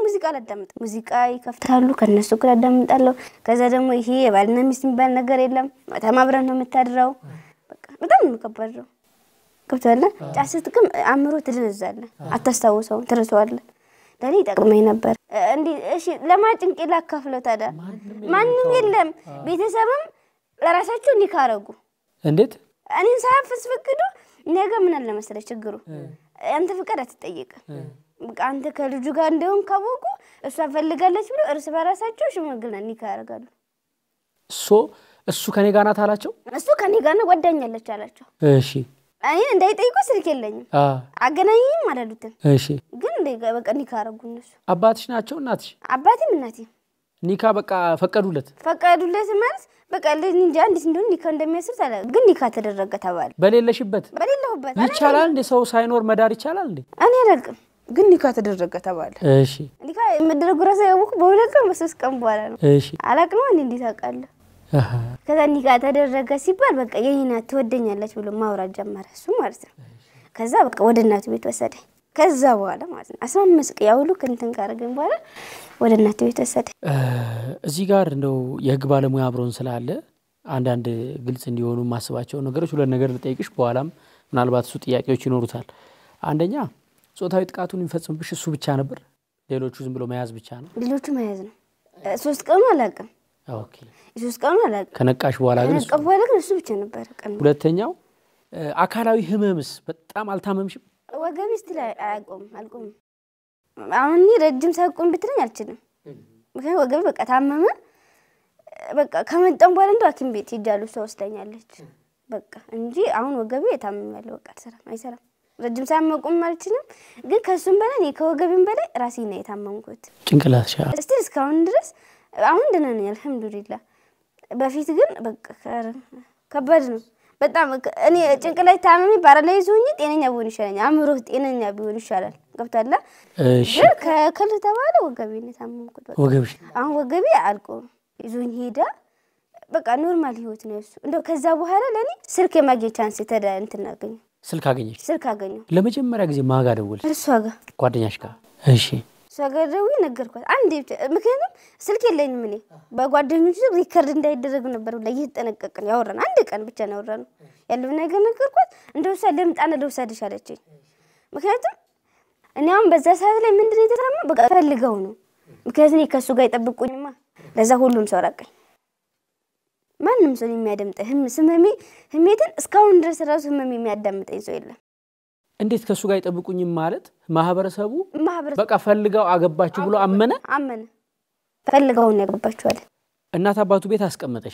ሙዚቃ አላዳምጥም። ሙዚቃ ይከፍታሉ፣ ከነሱ እኩል አዳምጣለሁ። ከዛ ደግሞ ይሄ የባልና ሚስት የሚባል ነገር የለም። ማታም አብረን ነው የምታድረው። በቃ በጣም ነው ከባድ ነው። ገብቶሃል? ጫት ስትቅም አእምሮ ትደነዛለህ፣ አታስታውሰውም፣ ትረሳዋለህ። ለእኔ ይጠቅመኝ ነበር። እንዲህ እሺ፣ ለማጭንቄ ላካፍለው ታዲያ ማንም የለም። ቤተሰብም ለራሳቸው እንዲህ ካረጉ እንዴት እኔን ሳያስፈቅዱ ነገ ምን አለ መሰለህ ችግሩ አንተ ፍቃድ አትጠየቅም። በቃ አንተ ከልጁ ጋር እንደሆን ካወቁ እሷ ፈልጋለች ብሎ እርስ በራሳቸው ሽምግልና ኒካ ያደርጋሉ። ሶ እሱ ከኔ ጋር ናት አላቸው። እሱ ከኔ ጋር ነው ጓደኛለች አላቸው። እሺ እኔን እንዳይጠይቁ ስልክ የለኝም አ አገናኝም አላሉትም። እሺ ግን እንደ- በቃ ኒካ አደረጉ እነሱ አባትሽ ናቸው እናትሽ? አባቴም እናቴም ኒካ በቃ ፈቀዱለት። ፈቀዱለት ማለት በቃ ልጅ እንጃ እንዴት እንደሆነ ኒካ እንደሚያስር ታዲያ ግን ኒካ ተደረገ ተባለ። በሌለሽበት በሌለሁበት ይቻላል እንዴ? ሰው ሳይኖር መዳር ይቻላል እንዴ? እኔ አላውቅም፣ ግን ኒካ ተደረገ ተባለ። እሺ ኒካ የመደረጉ ራሱ ያወኩ በሁለት ቀን በሶስት ቀን በኋላ ነው። እሺ አላቅም እኔ እንዴት አውቃለሁ? አሃ ከዛ ኒካ ተደረገ ሲባል በቃ የኔ ናት ትወደኛለች ብሎ ማውራት ጀመረ እሱ ማለት ነው። ከዛ በቃ ወደ እናቱ ቤት ወሰደኝ። ከዛ በኋላ ማለት ነው አስራ አምስት ቀን ያውሉ ክንትን ካረገኝ በኋላ ወደ እናቱ ቤት ወሰደኝ። እ፣ እዚህ ጋር እንደው የህግ ባለሙያ አብሮን ስላለ አንዳንድ ግልጽ እንዲሆኑ የማስባቸው ነገሮች ሁለት ነገር ልጠይቅሽ፣ በኋላም ምናልባት እሱ ጥያቄዎች ይኖሩታል። አንደኛ ጾታዊ ጥቃቱን የሚፈጽምብሽ እሱ ብቻ ነበር? ሌሎቹ ዝም ብሎ መያዝ ብቻ ነው? ሌሎቹ መያዝ ነው። እ፣ ሶስት ቀኑ አላውቅም፣ ኦኬ። ሶስት ቀኑ አላውቅም። ከነቃሽ በኋላ ግን እሱ ከነቀ በኋላ ግን እሱ ብቻ ነበረ ቀኑ። ሁለተኛው እ፣ አካላዊ ህመምስ በጣም አልታመምሽም? ወገቤ ስትል አያቆም አልቆምም። አሁን እኔ ረጅም ሳቆም ብትለኝ አልችልም። ምክንያቱም ወገቤ በቃ ታመመ። በቃ ከመጣም በኋላ እንደው ሐኪም ቤት ሄጃለሁ። እሷ ወስዳኛለች። በቃ እንጂ አሁን ወገቤ ታምሜያለሁ። በቃ አልሰራም፣ አይሰራም። ረጅም ሰዓት መቆም አልችልም። ግን ከእሱም በላይ እኔ ከወገቤም በላይ ራሴ ነው የታመምኩት። ጭንቅላትሽ እስቲ እስካሁን ድረስ አሁን ደህና ነኝ፣ አልሐምዱሊላ። በፊት ግን በቃ ከ- ከባድ ነው በጣም ከ- እኔ ጭንቅላት ታመሚ ፓራላይዝ ሆኜ ጤነኛ ቢሆን ይሻለኛል። አእምሮ ጤነኛ ቢሆን ይሻላል። ገብቶሃል? እሺ ግን ከክል ተባለ ወገቤ ነው የታመምኩት። በቃ ወገብሽ አሁን ወገቤ አልቆ ይዞኝ ሄዳ በቃ ኖርማል ህይወት ነው እሱ። እንደው ከዛ በኋላ ለእኔ ስልክ የማግኘት ቻንስ የተዳ እንትን አገኘሁ፣ ስልክ አገኘሽ? ስልክ አገኘሁ ለመጀመሪያ ጊዜ ማጋ ደወልሽ? እሷ ጋር ጓደኛሽ ጋር? እሺ እሷ ጋር ደውዬ ነገርኳት። አንዴ ብቻ ምክንያቱም ስልክ የለኝም እኔ በጓደኞች ሪከርድ እንዳይደረግ ነበር ብላ እየተጠነቀቅን ያወራን አንድ ቀን ብቻ ነው ያወራነው። ያለው ነገር ነገርኳት። እንደ ውሳ ልምጣና ልውሰድሽ አለችኝ። ምክንያቱም እኔ አሁን በዛ ሰዓት ላይ ምንድን ነው የተሰማ በቃ ፈልገው ነው። ምክንያቱም እኔ ከእሱ ጋር አይጠብቁኝማ። ለዛ ሁሉም ሰው ራቀኝ። ማንም ሰው የሚያደምጠኝ ህም ስመሜ ህሜትን እስካሁን ድረስ ራሱ ህመሜ የሚያዳምጠኝ ሰው የለም። እንዴት ከእሱ ጋር አይጠብቁኝም ማለት ማህበረሰቡ ማህበረሰብ በቃ ፈልገው አገባችሁ ብሎ አመነ። አመነ። ፈልገውን ያገባችኋል። እናት አባቱ ቤት አስቀመጠሽ።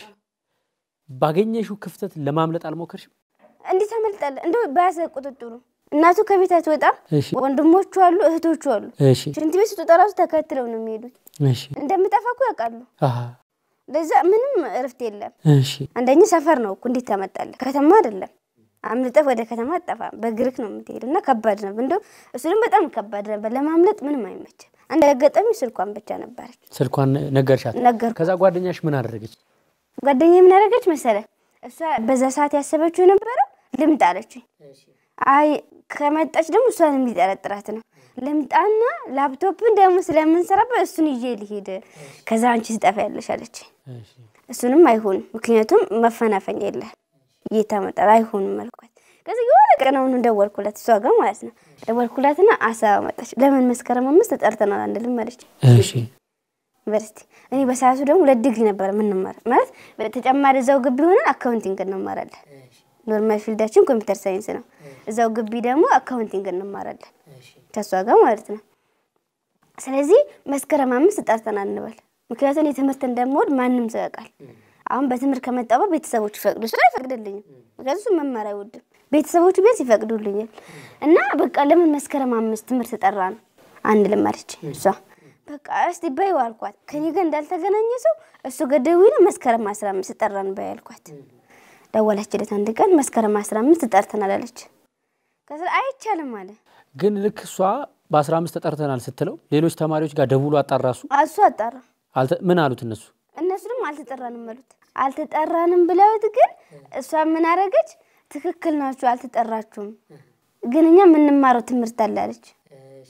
ባገኘሽው ክፍተት ለማምለጥ አልሞከርሽም? እንዴት አመልጣለህ? እንደው በያዘ ቁጥጥሩ እናቱ ከቤት አትወጣም። እሺ ወንድሞቹ አሉ፣ እህቶቹ አሉ። እሺ ሽንት ቤት ስትወጣ ራሱ ተከትለው ነው የሚሄዱት። እሺ እንደምጠፋ እኮ ያውቃሉ። አሃ ለዛ ምንም እረፍት የለም። እሺ አንደኛ ሰፈር ነው እኮ እንዴት ታመጣለህ? ከተማ አይደለም። አምልጠህ ወደ ከተማ አጠፋም፣ በእግርህ ነው የምትሄድ እና ከባድ ነበር። እንደው እሱ ደግሞ በጣም ከባድ ነበር። ለማምለጥ ምንም አይመችም። አንድ አጋጣሚ ስልኳን ብቻ ነበረች ስልኳን ነገርሻት? ነገር ከዛ ጓደኛሽ ምን አደረገች? ጓደኛ ምን አደረገች መሰለ? እሷ በዛ ሰዓት ያሰበችው የነበረው ልምጣ አለችኝ። አይ ከመጣች ደግሞ እሷን የሚጠረጥራት ነው። ልምጣና ላፕቶፕን ደግሞ ስለምንሰራበት እሱን ይዤ ልሄድ፣ ከዛ አንቺ ስጠፋ ያለሽ አለችኝ። እሺ እሱንም አይሆንም፣ ምክንያቱም መፈናፈኛ የለህ እየታመጣል አይሆንም አልኳት። ከዚ የሆነ ቀን አሁኑ ደወልኩላት፣ እሷ ጋር ማለት ነው። ደወልኩላትና አሳባ መጣች። ለምን መስከረም አምስት ተጠርተናል አንልም አለች እሺ ዩኒቨርሲቲ። እኔ በሰዓቱ ደግሞ ሁለት ዲግሪ ነበር የምንማር ማለት በተጨማሪ እዛው ግቢ ሆነን አካውንቲንግ እንማራለን። ኖርማል ፊልዳችን ኮምፒውተር ሳይንስ ነው። እዛው ግቢ ደግሞ አካውንቲንግ እንማራለን ከእሷ ጋር ማለት ነው። ስለዚህ መስከረም አምስት ጠርተናል እንበል። ምክንያቱም የትምህርት እንደምወድ ማንም ሰው ያውቃል። አሁን በትምህርት ከመጣሁ ቤተሰቦች ይፈቅዱ ስለ አይፈቅድልኝም። ምክንያቱም እሱ መማር አይወድም። ቤተሰቦቹ ቢያንስ ይፈቅዱልኛል። እና በቃ ለምን መስከረም አምስት ትምህርት ጠራ ነው አንድ ልማለች እሷ በቃ እስቲ በይው አልኳት። ከኔ ጋር እንዳልተገናኘ ሰው እሱ ጋር ደውዬ ነው መስከረም አስራ አምስት ጠራን በይ አልኳት። ደወለችለት አንድ ቀን መስከረም አስራ አምስት ጠርተናል አለች። ከዛ አይቻልም አለ ግን ልክ እሷ በአስራ አምስት ተጠርተናል ስትለው ሌሎች ተማሪዎች ጋር ደውሎ አጣራሱ እሱ አጣራ። አልተ- ምን አሉት እነሱ? እነሱ ደግሞ አልተጠራንም አሉት። አልተጠራንም ብለውት ግን እሷ ምን አደረገች? ትክክል ናችሁ፣ አልተጠራችሁም፣ ግን እኛ የምንማረው ትምህርት አለ አለች።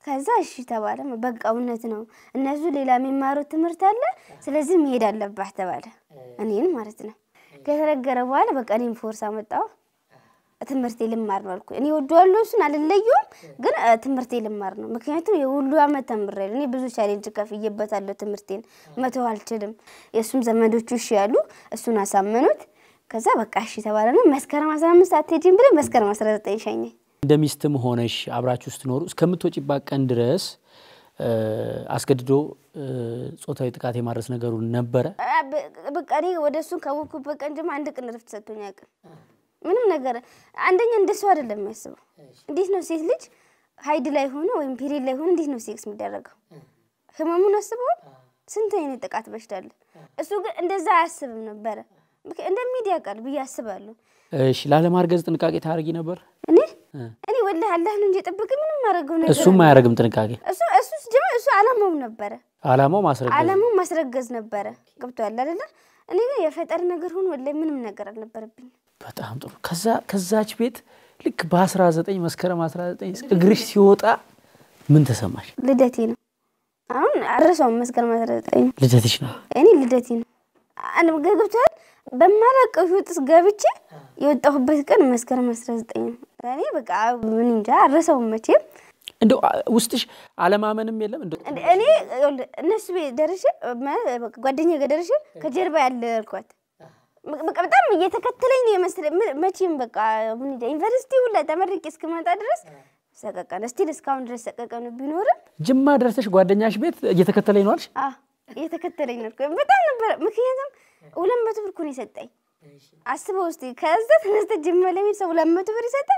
ከዛ እሺ ተባለ። በቃ እውነት ነው እነሱ ሌላ የሚማሩት ትምህርት አለ፣ ስለዚህ መሄድ አለባህ ተባለ። እኔን ማለት ነው። ከተነገረ በኋላ በቃ እኔም ፎርስ አመጣሁ። ትምህርቴ ልማር ነው አልኩ። እኔ ወደዋለሁ እሱን አልለየውም፣ ግን እ፣ ትምህርቴ ልማር ነው። ምክንያቱም የሁሉ አመት ተምሬያለሁ። እኔ ብዙ ቻሌንጅ ከፍዬበታለሁ። ትምህርቴን መተው አልችልም። የእሱም ዘመዶቹ እሺ ያሉ እሱን አሳመኑት። ከዛ በቃ እሺ ተባለና መስከረም 15 አትሄጂም ብለን መስከረም 19 ሸኘኝ። እንደ ሚስትም ሆነሽ አብራችሁ ስትኖሩ እስከምትወጪባት ቀን ድረስ እ፣ አስገድዶ እ፣ ጾታዊ ጥቃት የማድረስ ነገሩ ነበረ። አ፣ በ- በቃ እኔ ወደ እሱን ካወቅኩበት ቀን ጀምሮ አንድ ቀን ረፍት ሰጥቶኝ አያውቅም። ምንም ነገር አንደኛ እንደሱ አይደለም የሚያስበው። እንዴት ነው ሴት ልጅ ሀይድ ላይ ሆነ ወይም ፔሪድ ላይ ሆነ እንዴት ነው ሴክስ የሚደረገው? ህመሙን አስበዋል። ስንት አይነት ጥቃት በሽታ አለ። እሱ ግን እንደዛ አያስብም ነበረ። ምክ- እንደሚዲያ ቃል ብዬ አስባለሁ። እሺ፣ ላለማርገዝ ጥንቃቄ ታደርጊ ነበር? እኔ እኔ ወላሂ አላህ ነው እንጂ የጠበቀኝ ምንም ማድረገው ነገር እሱም አያደርግም ጥንቃቄ። እሱ እሱ ጀመ እሱ አላማው ነበረ አላማው ማስረገዝ። አላማው ማስረገዝ ነበረ። ገብቶሃል አይደለ? እኔ ግን የፈጠር ነገር ሆኖ ወላሂ ምንም ነገር አልነበረብኝም። በጣም ጥሩ። ከዛ ከዛች ቤት ልክ በ19 መስከረም 19 እግርሽ ሲወጣ ምን ተሰማሽ? ልደቴ ነው። አሁን አረሳውም መስከረም አስራ ዘጠኝ ልደትሽ ነው። እኔ ልደቴ ነው። አንድ ገብቶሃል። በማላውቀው ህይወት ውስጥ ገብቼ የወጣሁበት ቀን መስከረም አስራ ዘጠኝ ነው። እኔ በቃ ምን እንጃ አረሳውም መቼም። እንደው አ- ውስጥሽ አለማመንም የለም እንደው እንደ- እኔ ይኸውልህ እነሱ ቤት ደርሼ ማለት በቃ ጓደኛዬ ጋር ደርሼ ከጀርባ ያለ አልኳት። በቃ በጣም እየተከተለኝ ነው የመሰለኝ። ም- መቼም በቃ ምን እንጃ ዩኒቨርሲቲ ሁላ ተመርቄ እስክመጣ ድረስ ሰቀቀን እስቲል እስካሁን ድረስ ሰቀቀኑ ቢኖርም ጅማ ደርሰሽ ጓደኛሽ ቤት እየተከተለኝ ነው አልሽ? አ እየተከተለኝ ነው። በጣም ነበረ። ምክንያቱም ሁለት መቶ ብር እኮ ነው የሰጠኝ። አስበው እስኪ ከዛ ተነስተ ጅማ ለሚሄድ ሰው ሁለት መቶ ብር ይሰጣል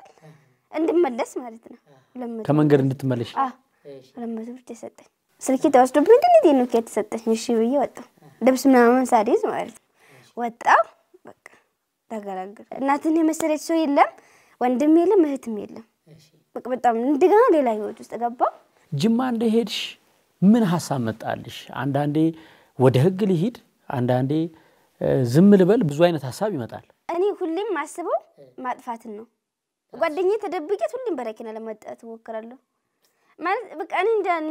እንድመለስ ማለት ነው። ሁለት መቶ ከመንገድ እንድትመለሽ አ ሁለት መቶ ብር ተሰጠኝ። ስልኬ ተወስዶብኝ ምንድን ነው ኖኪ የተሰጠኝ? እሺ ብዬ ወጣሁ። ልብስ ምናምን ሳልይዝ ማለት ነው ወጣሁ። በቃ ተገላገል። እናትን የመሰለች ሰው የለም፣ ወንድም የለም፣ እህትም የለም። በቃ በጣም እንደገና ሌላ ህይወት ውስጥ ገባሁ። ጅማ እንደሄድሽ ምን ሀሳብ መጣልሽ? አንዳንዴ ወደ ህግ ልሂድ፣ አንዳንዴ እ፣ ዝም ልበል፣ ብዙ አይነት ሀሳብ ይመጣል። እኔ ሁሌም ማስበው ማጥፋትን ነው። ጓደኛዬ ተደብቄት ሁሌም በረኪና ለመጣት እሞክራለሁ። ማለት በቃ እኔ እንጃ እኔ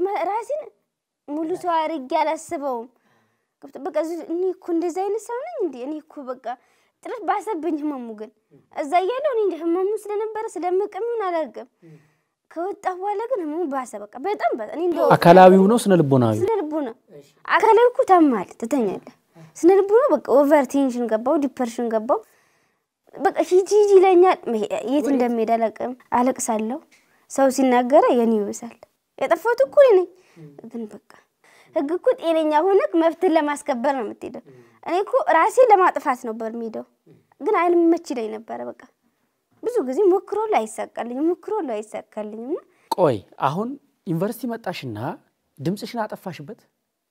ራሴን ሙሉ ሰው አድርጌ አላስበውም። ገብቶ- በቃ እዚህ- እኔ እኮ እንደዚህ አይነት ሰው ነኝ እንዴ? እኔ እኮ በቃ ጥረት ባሰብኝ ህመሙ ግን እዛ እያለሁ እኔ እንጃ ህመሙ ስለነበረ ስለምቅም ይሁን አላውቅም። ከወጣ በኋላ ግን ህመሙ ባሰ። በቃ በጣም ባሰ። እኔ እንደው አካላዊው ነው ስነ ልቦናዊ? ስነ ልቦና አካላዊ እኮ ታማል ትተኛለህ። ስነ ልቦና በቃ ኦቨር ቴንሽን ገባው፣ ዲፐርሽን ገባው። በቃ ሂጂ ሂጂ ይለኛል። መሄ- የት እንደሚሄድ አላውቅም። አለቅሳለሁ። ሰው ሲናገረ የኔ ይብሳል። የጠፋሁት እኮ እኔ ነኝ። ግን በቃ ህግ እኮ ጤነኛ ሆነህ መብትን ለማስከበር ነው የምትሄደው። እኔ እኮ ራሴ ለማጥፋት ነበር የምሄደው፣ ግን አይልመች ይለኝ ነበረ። በቃ ብዙ ጊዜ ሞክሮላ አይሳካልኝም፣ ሞክሮላ አይሳካልኝም። ቆይ አሁን ዩኒቨርሲቲ መጣሽና ድምፅሽን አጠፋሽበት?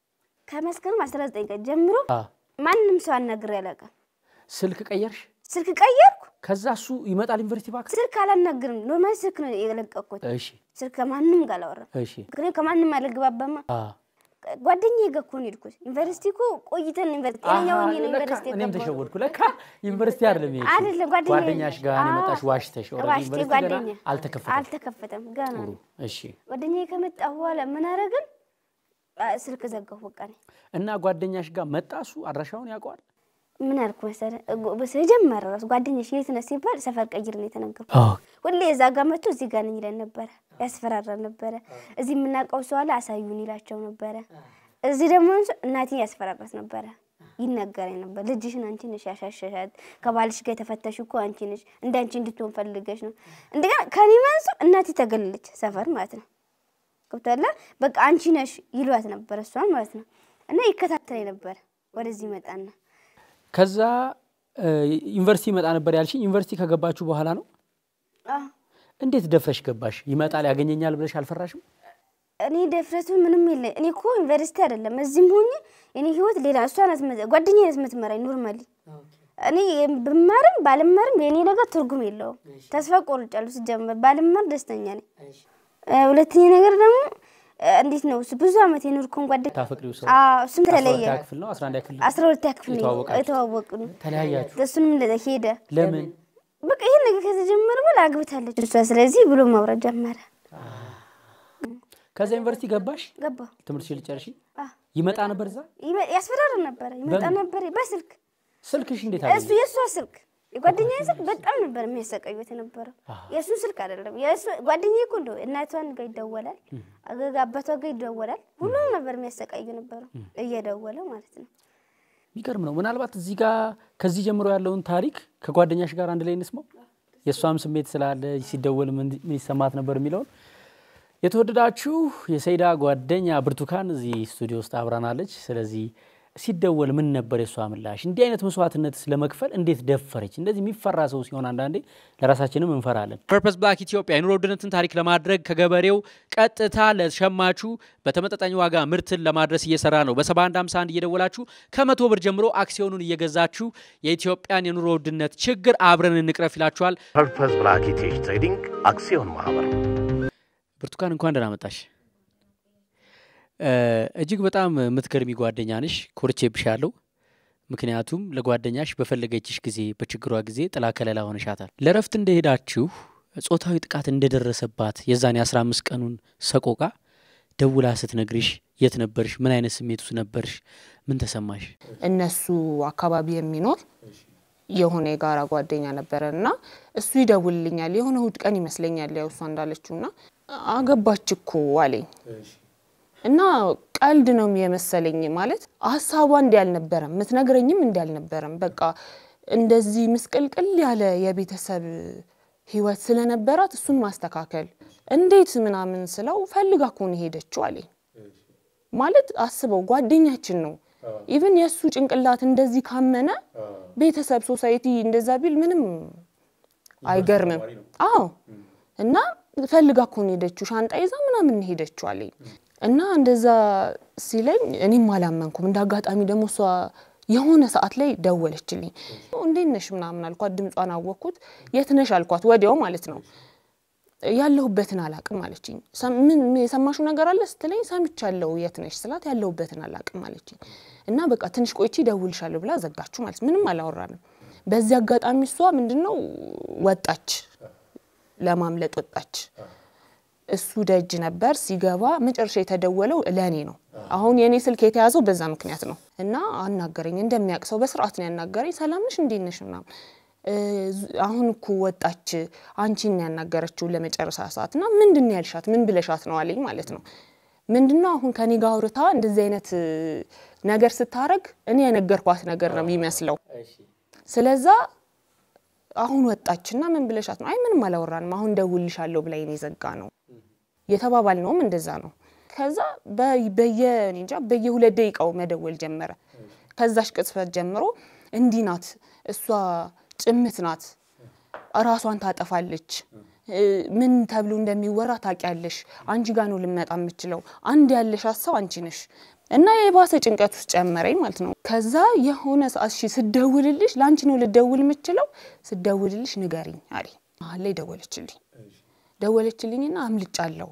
ከመስከረም 19 ቀን ጀምሮ አ፣ ማንም ሰው አናግሬ አላውቅም። ስልክ ቀየርሽ? ስልክ ቀየርኩ። ከዛ እሱ ይመጣል ዩኒቨርሲቲ ባክ? ስልክ አላናግርም። ኖርማል ስልክ ነው የለቀኩት። እሺ ስልክ ከማንም ጋር አላወራም። እሺ ምክንያቱም ከማንም አልግባባማ። አ፣ ጓደኛዬ ጋር እኮ ነው የሄድኩት። ዩኒቨርሲቲ እኮ ቆይተን ዩኒቨርሲቲ ጤነኛ አሃ፣ ሆኜ ነው ለካ ዩኒቨርሲቲ እኔም የገባሁት። ተሸወድኩ። ለካ ዩኒቨርሲቲ አይደለም ይሄ አይደለም ጓደኛዬ ጓደኛሽ ጋር ነው አዎ። የመጣሽ። ዋሽተሽ ኦልሬዲ ዋሽቴ ዩኒቨርሲቲ ገና ጓደኛ አልተከፈተም። አልተከፈተም ገና ጥሩ ነው። እሺ። ጓደኛዬ ከመጣ በኋላ ምን አደረግን? አ፣ ስልክ ዘጋሁ። በቃ እኔ እና ጓደኛሽ ጋር መጣ እሱ አድራሻውን ያውቀዋል? ምን አልኩ መሰለህ? ስለጀመረ ራሱ ጓደኛሽ የት ነህ ሲባል ሰፈር ቀይር ነው የተነገርኩት። አዎ ሁሌ እዛ ጋር መጥቶ እዚህ ጋር ነኝ ይለን ነበረ፣ ያስፈራራን ነበረ። እዚህ የምናውቀው ሰው አለ አሳዩን ይላቸው ነበረ። እዚህ ደግሞ አንሱ እናቴ ያስፈራራት ነበረ፣ ይነገረኝ ነበር። ልጅሽን አንቺ ነሽ ያሻሸሻት፣ ከባልሽ ጋር የተፈተሽ እኮ አንቺ ነሽ፣ እንደ አንቺ እንድትሆን ፈልገሽ ነው። እንደገና ከኔ መንሱ እናቴ ተገለለች፣ ሰፈር ማለት ነው። ገብቶሃል? በቃ አንቺ ነሽ ይሏት ነበር፣ እሷን ማለት ነው። እና ይከታተለኝ ነበር። ወደዚህ መጣና ከዛ እ፣ ዩኒቨርሲቲ ይመጣ ነበር ያልሽኝ። ዩኒቨርሲቲ ከገባችሁ በኋላ ነው። አዎ እንዴት ደፍረሽ ገባሽ? ይመጣል ያገኘኛል ብለሽ አልፈራሽም? እኔ ደፍረቱ ምንም የለ። እኔ እኮ ዩኒቨርሲቲ አይደለም እዚህም ሆኜ እኔ ህይወት ሌላ እሷ ናት መ- ጓደኛዬ ናት የምትመራኝ ኖርማሊ። እኔ ብማርም ባልማርም የእኔ ነገር ትርጉም የለውም። ተስፋ ቆርጫለሁ። ስጀምር ባልማር ደስተኛ ነኝ። እ፣ ሁለተኛ ነገር ደግሞ እ፣ እንዴት ነው እሱ ብዙ አመት የኖርኩን ጓደኛ ታፈቅሪው ሰው አዎ፣ እሱም አስራ ተለየ። ሁለተኛ ክፍል ነው አስራ አንደኛ ክፍል ነው? አስራ ሁለተኛ ክፍል ነው የተዋወቃችሁ? የተዋወቅን። ተለያያችሁ? እሱንም ለ- ሄደ። ለምን? በቃ ይሄን ነገር ከተጀመረ በኋላ አግብታለች እሷ። ስለዚህ ብሎ ማውራት ጀመረ። ከዛ ዩኒቨርሲቲ ገባሽ? ገባ ትምህርትሽን ልጨርሺ? አ፣ ይመጣ ነበር እዛ? ይመ- ያስፈራራ ነበረ ይመጣ በምን? ነበር በስልክ ስልክሽ እንዴት እሱ አገኘ? የእሷ ስልክ የጓደኛዬ ስልክ በጣም ነበር የሚያሰቃዩት የነበረው። የእሱን ስልክ አይደለም የእሱ ጓደኛዬ እኮ እንደው እናቷን ጋር ይደወላል፣ አገጋ አባቷ ጋር ይደወላል። ሁሉም ነበር የሚያሰቃዩ ነበረው እየደወለ ማለት ነው። የሚገርም ነው። ምናልባት እዚህ ጋር ከዚህ ጀምሮ ያለውን ታሪክ ከጓደኛሽ ጋር አንድ ላይ እንስማው። የእሷም ስሜት ስላለ ሲደወል ምን ምን ይሰማት ነበር የሚለውን የተወደዳችሁ የሰይዳ ጓደኛ ብርቱካን እዚህ ስቱዲዮ ውስጥ አብራናለች። ስለዚህ ሲደወል ምን ነበር የእሷ ምላሽ? እንዲህ አይነት መስዋዕትነት ለመክፈል እንዴት ደፈረች? እንደዚህ የሚፈራ ሰው ሲሆን አንዳንዴ ለራሳችንም እንፈራለን። ፐርፐስ ብላክ ኢትዮጵያ የኑሮ ውድነትን ታሪክ ለማድረግ ከገበሬው ቀጥታ ለሸማቹ በተመጣጣኝ ዋጋ ምርትን ለማድረስ እየሰራ ነው። በ7151 እየደወላችሁ ከመቶ ብር ጀምሮ አክሲዮኑን እየገዛችሁ የኢትዮጵያን የኑሮ ውድነት ችግር አብረን እንቅረፍ ይላችኋል። ፐርፐስ ብላክ ኢቴች ትሬዲንግ አክሲዮን ማህበር ብርቱካን እንኳን ደህና መጣሽ። እ፣ እጅግ በጣም የምትገርሚ ጓደኛ ነሽ። ኮርቼብሻለሁ። ምክንያቱም ለጓደኛሽ በፈለገችሽ ጊዜ በችግሯ ጊዜ ጥላ ከለላ ሆነሻታል። ለረፍት እንደሄዳችሁ ጾታዊ ጥቃት እንደደረሰባት የዛን የአስራ አምስት ቀኑን ሰቆቃ ደውላ ስትነግርሽ የት ነበርሽ? ምን አይነት ስሜት ውስጥ ነበርሽ? ምን ተሰማሽ? እነሱ አካባቢ የሚኖር የሆነ የጋራ ጓደኛ ነበረ እና እሱ ይደውልልኛል። የሆነ እሁድ ቀን ይመስለኛል ያው እሷ እንዳለችው እና አገባች እኮ አለኝ እና ቀልድ ነው የመሰለኝ። ማለት ሀሳቧ እንዲህ አልነበረም፣ ምትነግረኝም እንዲህ አልነበረም። በቃ እንደዚህ ምስቅልቅል ያለ የቤተሰብ ህይወት ስለነበራት እሱን ማስተካከል እንዴት ምናምን ስለው ፈልጋ እኮ ነው የሄደችው አለኝ። ማለት አስበው ጓደኛችን ነው። ኢቭን የእሱ ጭንቅላት እንደዚህ ካመነ ቤተሰብ ሶሳይቲ እንደዛ ቢል ምንም አይገርምም። አዎ እና ፈልጋ እኮ ነው ሄደችው፣ ሻንጣ ይዛ ምናምን ነው ሄደችው አለኝ እና እንደዛ ሲለኝ እኔም አላመንኩም። እንደ አጋጣሚ ደግሞ እሷ የሆነ ሰዓት ላይ ደወለችልኝ። እንዴት ነሽ ምናምን አልኳት፣ ድምጿን አወቅኩት። የት ነሽ አልኳት፣ ወዲያው ማለት ነው። ያለሁበትን አላቅም አለችኝ። ሰም- ምን የሰማሽው ነገር አለ ስትለኝ ሰምቻለሁ። የት ነሽ ስላት ያለሁበትን አላቅም አለችኝ። እና በቃ ትንሽ ቆይቼ እደውልልሻለሁ ብላ ዘጋችሁ ማለት ምንም አላወራንም። በዚህ አጋጣሚ እሷ ምንድነው ወጣች፣ ለማምለጥ ወጣች። እሱ ደጅ ነበር። ሲገባ መጨረሻ የተደወለው ለእኔ ነው። አሁን የእኔ ስልክ የተያዘው በዛ ምክንያት ነው። እና አናገረኝ፣ እንደሚያውቅ ሰው በስርዓት ነው ያናገረኝ። ሰላም ነሽ እንዴት ነሽ ምናምን እ፣ አሁን እኮ ወጣች አንቺን ነው ያናገረችው ለመጨረሻ ሰዓት እና ምንድን ነው ያልሻት? ምን ብለሻት ነው አለኝ ማለት ነው። ምንድን ነው አሁን ከኔ ጋር አውርታ እንደዚህ አይነት እ፣ ነገር ስታረግ እኔ የነገርኳት ነገር ነው የሚመስለው። ስለዛ አሁን ወጣችና ምን ብለሻት ነው? አይ ምንም አላወራንም፣ አሁን ደውልሻለሁ ብላኝ ነው የዘጋ ነው የተባባል ነውም እንደዛ ነው። ከዛ በ- በየ እኔ እንጃ በየሁለት ደቂቃው መደወል ጀመረ። ከዛሽ ቅጽበት ጀምሮ እንዲህ ናት እሷ ጭምት ናት፣ ራሷን ታጠፋለች፣ እ፣ ምን ተብሎ እንደሚወራ ታውቂያለሽ፣ አንቺ ጋር ነው ልመጣ የምችለው፣ አንድ ያለሽ ሰው አንቺ ነሽ እና የባሰ ጭንቀት ውስጥ ጨመረኝ ማለት ነው። ከዛ የሆነ ሰዓት እሺ ስደውልልሽ ለአንቺ ነው ልደውል የምችለው፣ ስደውልልሽ ንገሪኝ አለኝ። መሀል ላይ ደወለችልኝ ደወለችልኝና አምልጫለሁ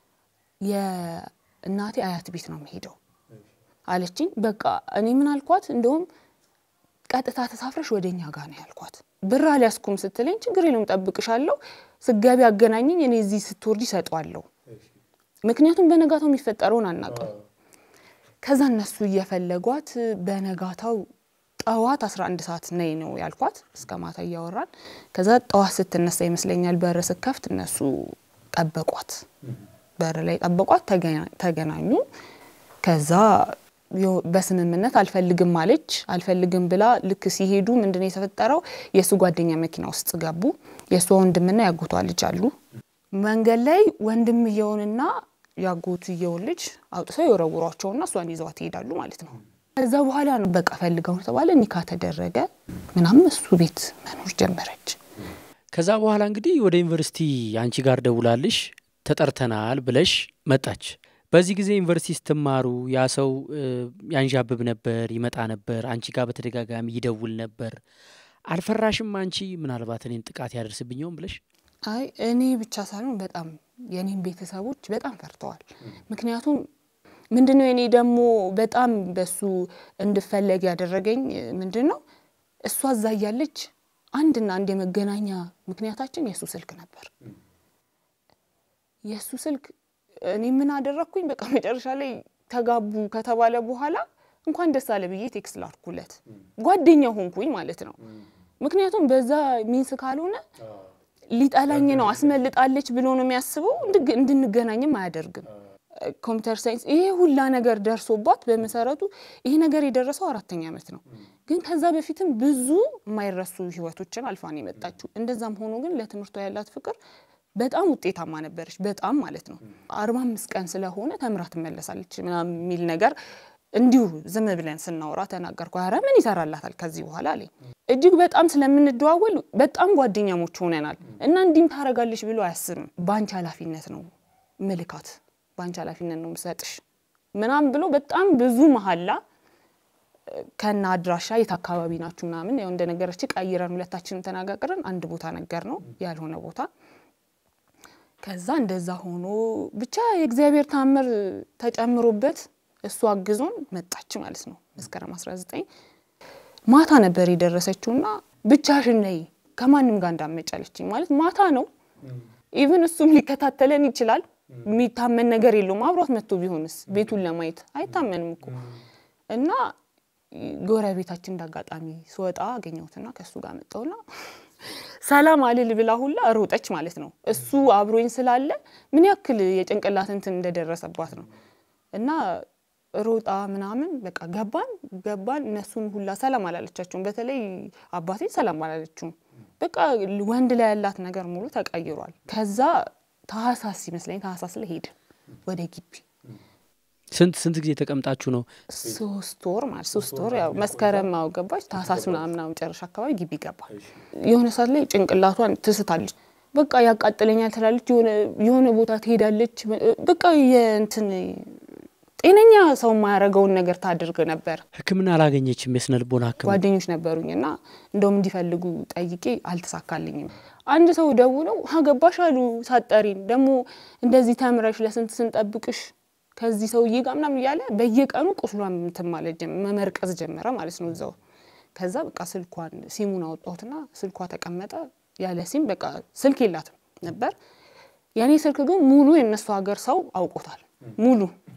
የእናቴ አያት ቤት ነው የምሄደው አለችኝ። በቃ እኔ ምን አልኳት፣ እንደውም ቀጥታ ተሳፍረሽ ወደ እኛ ጋር ነው ያልኳት። ብር አልያዝኩም ስትለኝ ችግር የለውም ጠብቅሻለሁ፣ ስገቢ አገናኘኝ፣ እኔ እዚህ ስትወርድ ይሰጧለሁ። ምክንያቱም በነጋታው የሚፈጠረውን አናውቅም። ከዛ እነሱ እየፈለጓት በነጋታው ጠዋት 11 ሰዓት ነይ ነው ያልኳት። እስከ ማታ እያወራን ከዛ ጠዋት ስትነሳ ይመስለኛል በር ስከፍት እነሱ ጠበቋት፣ በር ላይ ጠበቋት፣ ተገና- ተገናኙ። ከዛ የው- በስምምነት አልፈልግም አለች። አልፈልግም ብላ ልክ ሲሄዱ ምንድነው የተፈጠረው? የእሱ ጓደኛ መኪና ውስጥ ገቡ። የእሷ ወንድምና ያጎቷ ልጅ አሉ። መንገድ ላይ ወንድምየውንና ያጎትየውን ልጅ አውጥተው የወረውሯቸውና እሷን ይዘዋት ይሄዳሉ ማለት ነው። ከዛ በኋላ ነው በቃ ፈልገው ተባለ፣ ኒካ ተደረገ ምናምን እሱ ቤት መኖር ጀመረች። ከዛ በኋላ እንግዲህ ወደ ዩኒቨርሲቲ አንቺ ጋር ደውላልሽ ተጠርተናል ብለሽ መጣች። በዚህ ጊዜ ዩኒቨርሲቲ ስትማሩ ያ ሰው እ፣ ያንዣብብ ነበር፣ ይመጣ ነበር፣ አንቺ ጋር በተደጋጋሚ ይደውል ነበር። አልፈራሽም? አንቺ ምናልባት እኔን ጥቃት ያደርስብኝ ይሆን ብለሽ? አይ እኔ ብቻ ሳልሆን በጣም የኔም ቤተሰቦች በጣም ፈርተዋል። ምክንያቱም ምንድነው እኔ ደግሞ በጣም በሱ እንድፈለግ ያደረገኝ ምንድን ነው እሷ እዛ እያለች አንድና አንድ የመገናኛ ምክንያታችን የእሱ ስልክ ነበር። የእሱ ስልክ እኔ ምን አደረግኩኝ? በቃ መጨረሻ ላይ ተጋቡ ከተባለ በኋላ እንኳን ደስ አለ ብዬ ቴክስት ላድርኩለት። ጓደኛ ሆንኩኝ ማለት ነው። ምክንያቱም በዛ ሚንስ ካልሆነ ሊጠላኝ ነው አስመልጣለች ብሎ ነው የሚያስበው። እንድግ- እንድንገናኝም አያደርግም። ኮምፒውተር ሳይንስ ይሄ ሁላ ነገር ደርሶባት በመሰረቱ ይሄ ነገር የደረሰው አራተኛ ዓመት ነው። ግን ከዛ በፊትም ብዙ የማይረሱ ህይወቶችን አልፋን የመጣችው። እንደዛም ሆኖ ግን ለትምህርቷ ያላት ፍቅር በጣም ውጤታማ ነበረች። በጣም ማለት ነው። አርባ አምስት ቀን ስለሆነ ተምራ ትመለሳለች ምናምን የሚል ነገር እንዲሁ ዝም ብለን ስናወራ ተናገርኩ። ኧረ ምን ይሰራላታል ከዚህ በኋላ አለኝ። እጅግ በጣም ስለምንደዋወል በጣም ጓደኛሞች ሆነናል እና እንዲህም ታደርጋለች ብሎ አያስብም። በአንቺ ኃላፊነት ነው ምልካት፣ በአንቺ ኃላፊነት ነው ምሰጥሽ ምናምን ብሎ በጣም ብዙ መሀላ ከና አድራሻ የት አካባቢ ናችሁ ምናምን ያው እንደነገረች ቀይረን ሁለታችንን ተነጋግረን አንድ ቦታ ነገር ነው ያልሆነ ቦታ ከዛ እንደዛ ሆኖ ብቻ የእግዚአብሔር ታምር ተጨምሮበት እሱ አግዞን መጣች ማለት ነው። መስከረም 19 ማታ ነበር የደረሰችውና ብቻሽን ነይ ከማንም ጋር እንዳመጫለችኝ ማለት ማታ ነው። ኢቭን እሱም ሊከታተለን ይችላል። የሚታመን ነገር የለውም። አብሯት መጥቶ ቢሆንስ ቤቱን ለማየት አይታመንም እኮ እና ጎረቤታችን እንዳጋጣሚ ስወጣ አገኘሁትና ከእሱ ጋር መጣሁና ሰላም አልል ብላ ሁላ ሮጠች ማለት ነው። እሱ አብሮኝ ስላለ ምን ያክል የጭንቅላት እንትን እንደደረሰባት ነው። እና ሮጣ ምናምን በቃ ገባን ገባን። እነሱን ሁላ ሰላም አላለቻቸውም። በተለይ አባቴ ሰላም አላለችውም። በቃ ወንድ ላይ ያላት ነገር ሙሉ ተቀይሯል። ከዛ ታህሳስ ይመስለኝ ታህሳስ ላይ ሄድን ወደ ግቢ ስንት ስንት ጊዜ ተቀምጣችሁ ነው? ሶስት ወር ማለት ሶስት ወር ያው መስከረም አው ገባች። ታህሳስ ምናምን መጨረሻ አካባቢ ግቢ ገባ። የሆነ ሰዓት ላይ ጭንቅላቷን ትስታለች። በቃ ያቃጥለኛል ትላለች። የሆነ የሆነ ቦታ ትሄዳለች። በቃ የእንትን ጤነኛ ሰው የማያደርገውን ነገር ታድርግ ነበር። ሕክምና አላገኘችም? የስነ ልቦና ሕክምና ጓደኞች ነበሩኝ እና እንደውም እንዲፈልጉ ጠይቄ አልተሳካልኝም። አንድ ሰው ደውለው አገባሽ አሉ ሳጠሪን ደግሞ እንደዚህ ተምረሽ ለስንት ስንጠብቅሽ ከዚህ ሰውዬ ጋር ምናምን እያለ በየቀኑ ቁስሏን እንትን ማለት ጀመ- መመርቀዝ ጀመረ ማለት ነው እዛው። ከዛ በቃ ስልኳን ሲሙን አወጣሁትና ስልኳ ተቀመጠ ያለ ሲም በቃ ስልክ የላትም ነበር። የእኔ ስልክ ግን ሙሉ የእነሱ ሀገር ሰው አውቆታል ሙሉ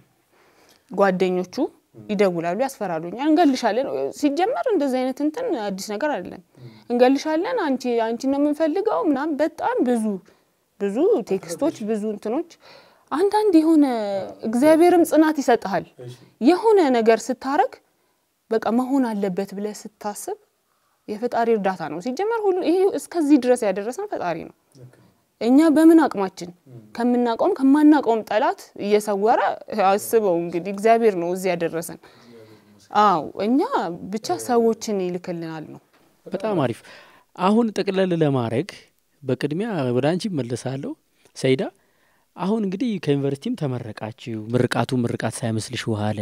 ጓደኞቹ ይደውላሉ፣ ያስፈራሉኛል። እንገልሻለን። ሲጀመር እንደዚህ አይነት እንትን አዲስ ነገር አይደለም። እንገልሻለን፣ አንቺ አንቺ ነው የምንፈልገው ምናምን በጣም ብዙ ብዙ ቴክስቶች፣ ብዙ እንትኖች። አንዳንድ የሆነ እግዚአብሔርም ጽናት ይሰጥሃል። የሆነ ነገር ስታረግ በቃ መሆን አለበት ብለህ ስታስብ የፈጣሪ እርዳታ ነው። ሲጀመር ሁሉ ይሄ እስከዚህ ድረስ ያደረሰን ፈጣሪ ነው። እኛ በምን አቅማችን ከምናውቀውም ከማናውቀውም ጠላት እየሰወረ አስበው እንግዲህ እግዚአብሔር ነው እዚህ ያደረሰን። አዎ እኛ ብቻ ሰዎችን ይልክልናል ነው። በጣም አሪፍ። አሁን ጠቅለል ለማድረግ በቅድሚያ ወደ አንቺ መለሳለሁ። ሰይዳ አሁን እንግዲህ ከዩኒቨርሲቲም ተመረቃችሁ። ምርቃቱ ምርቃት ሳይመስልሽ ውሃለ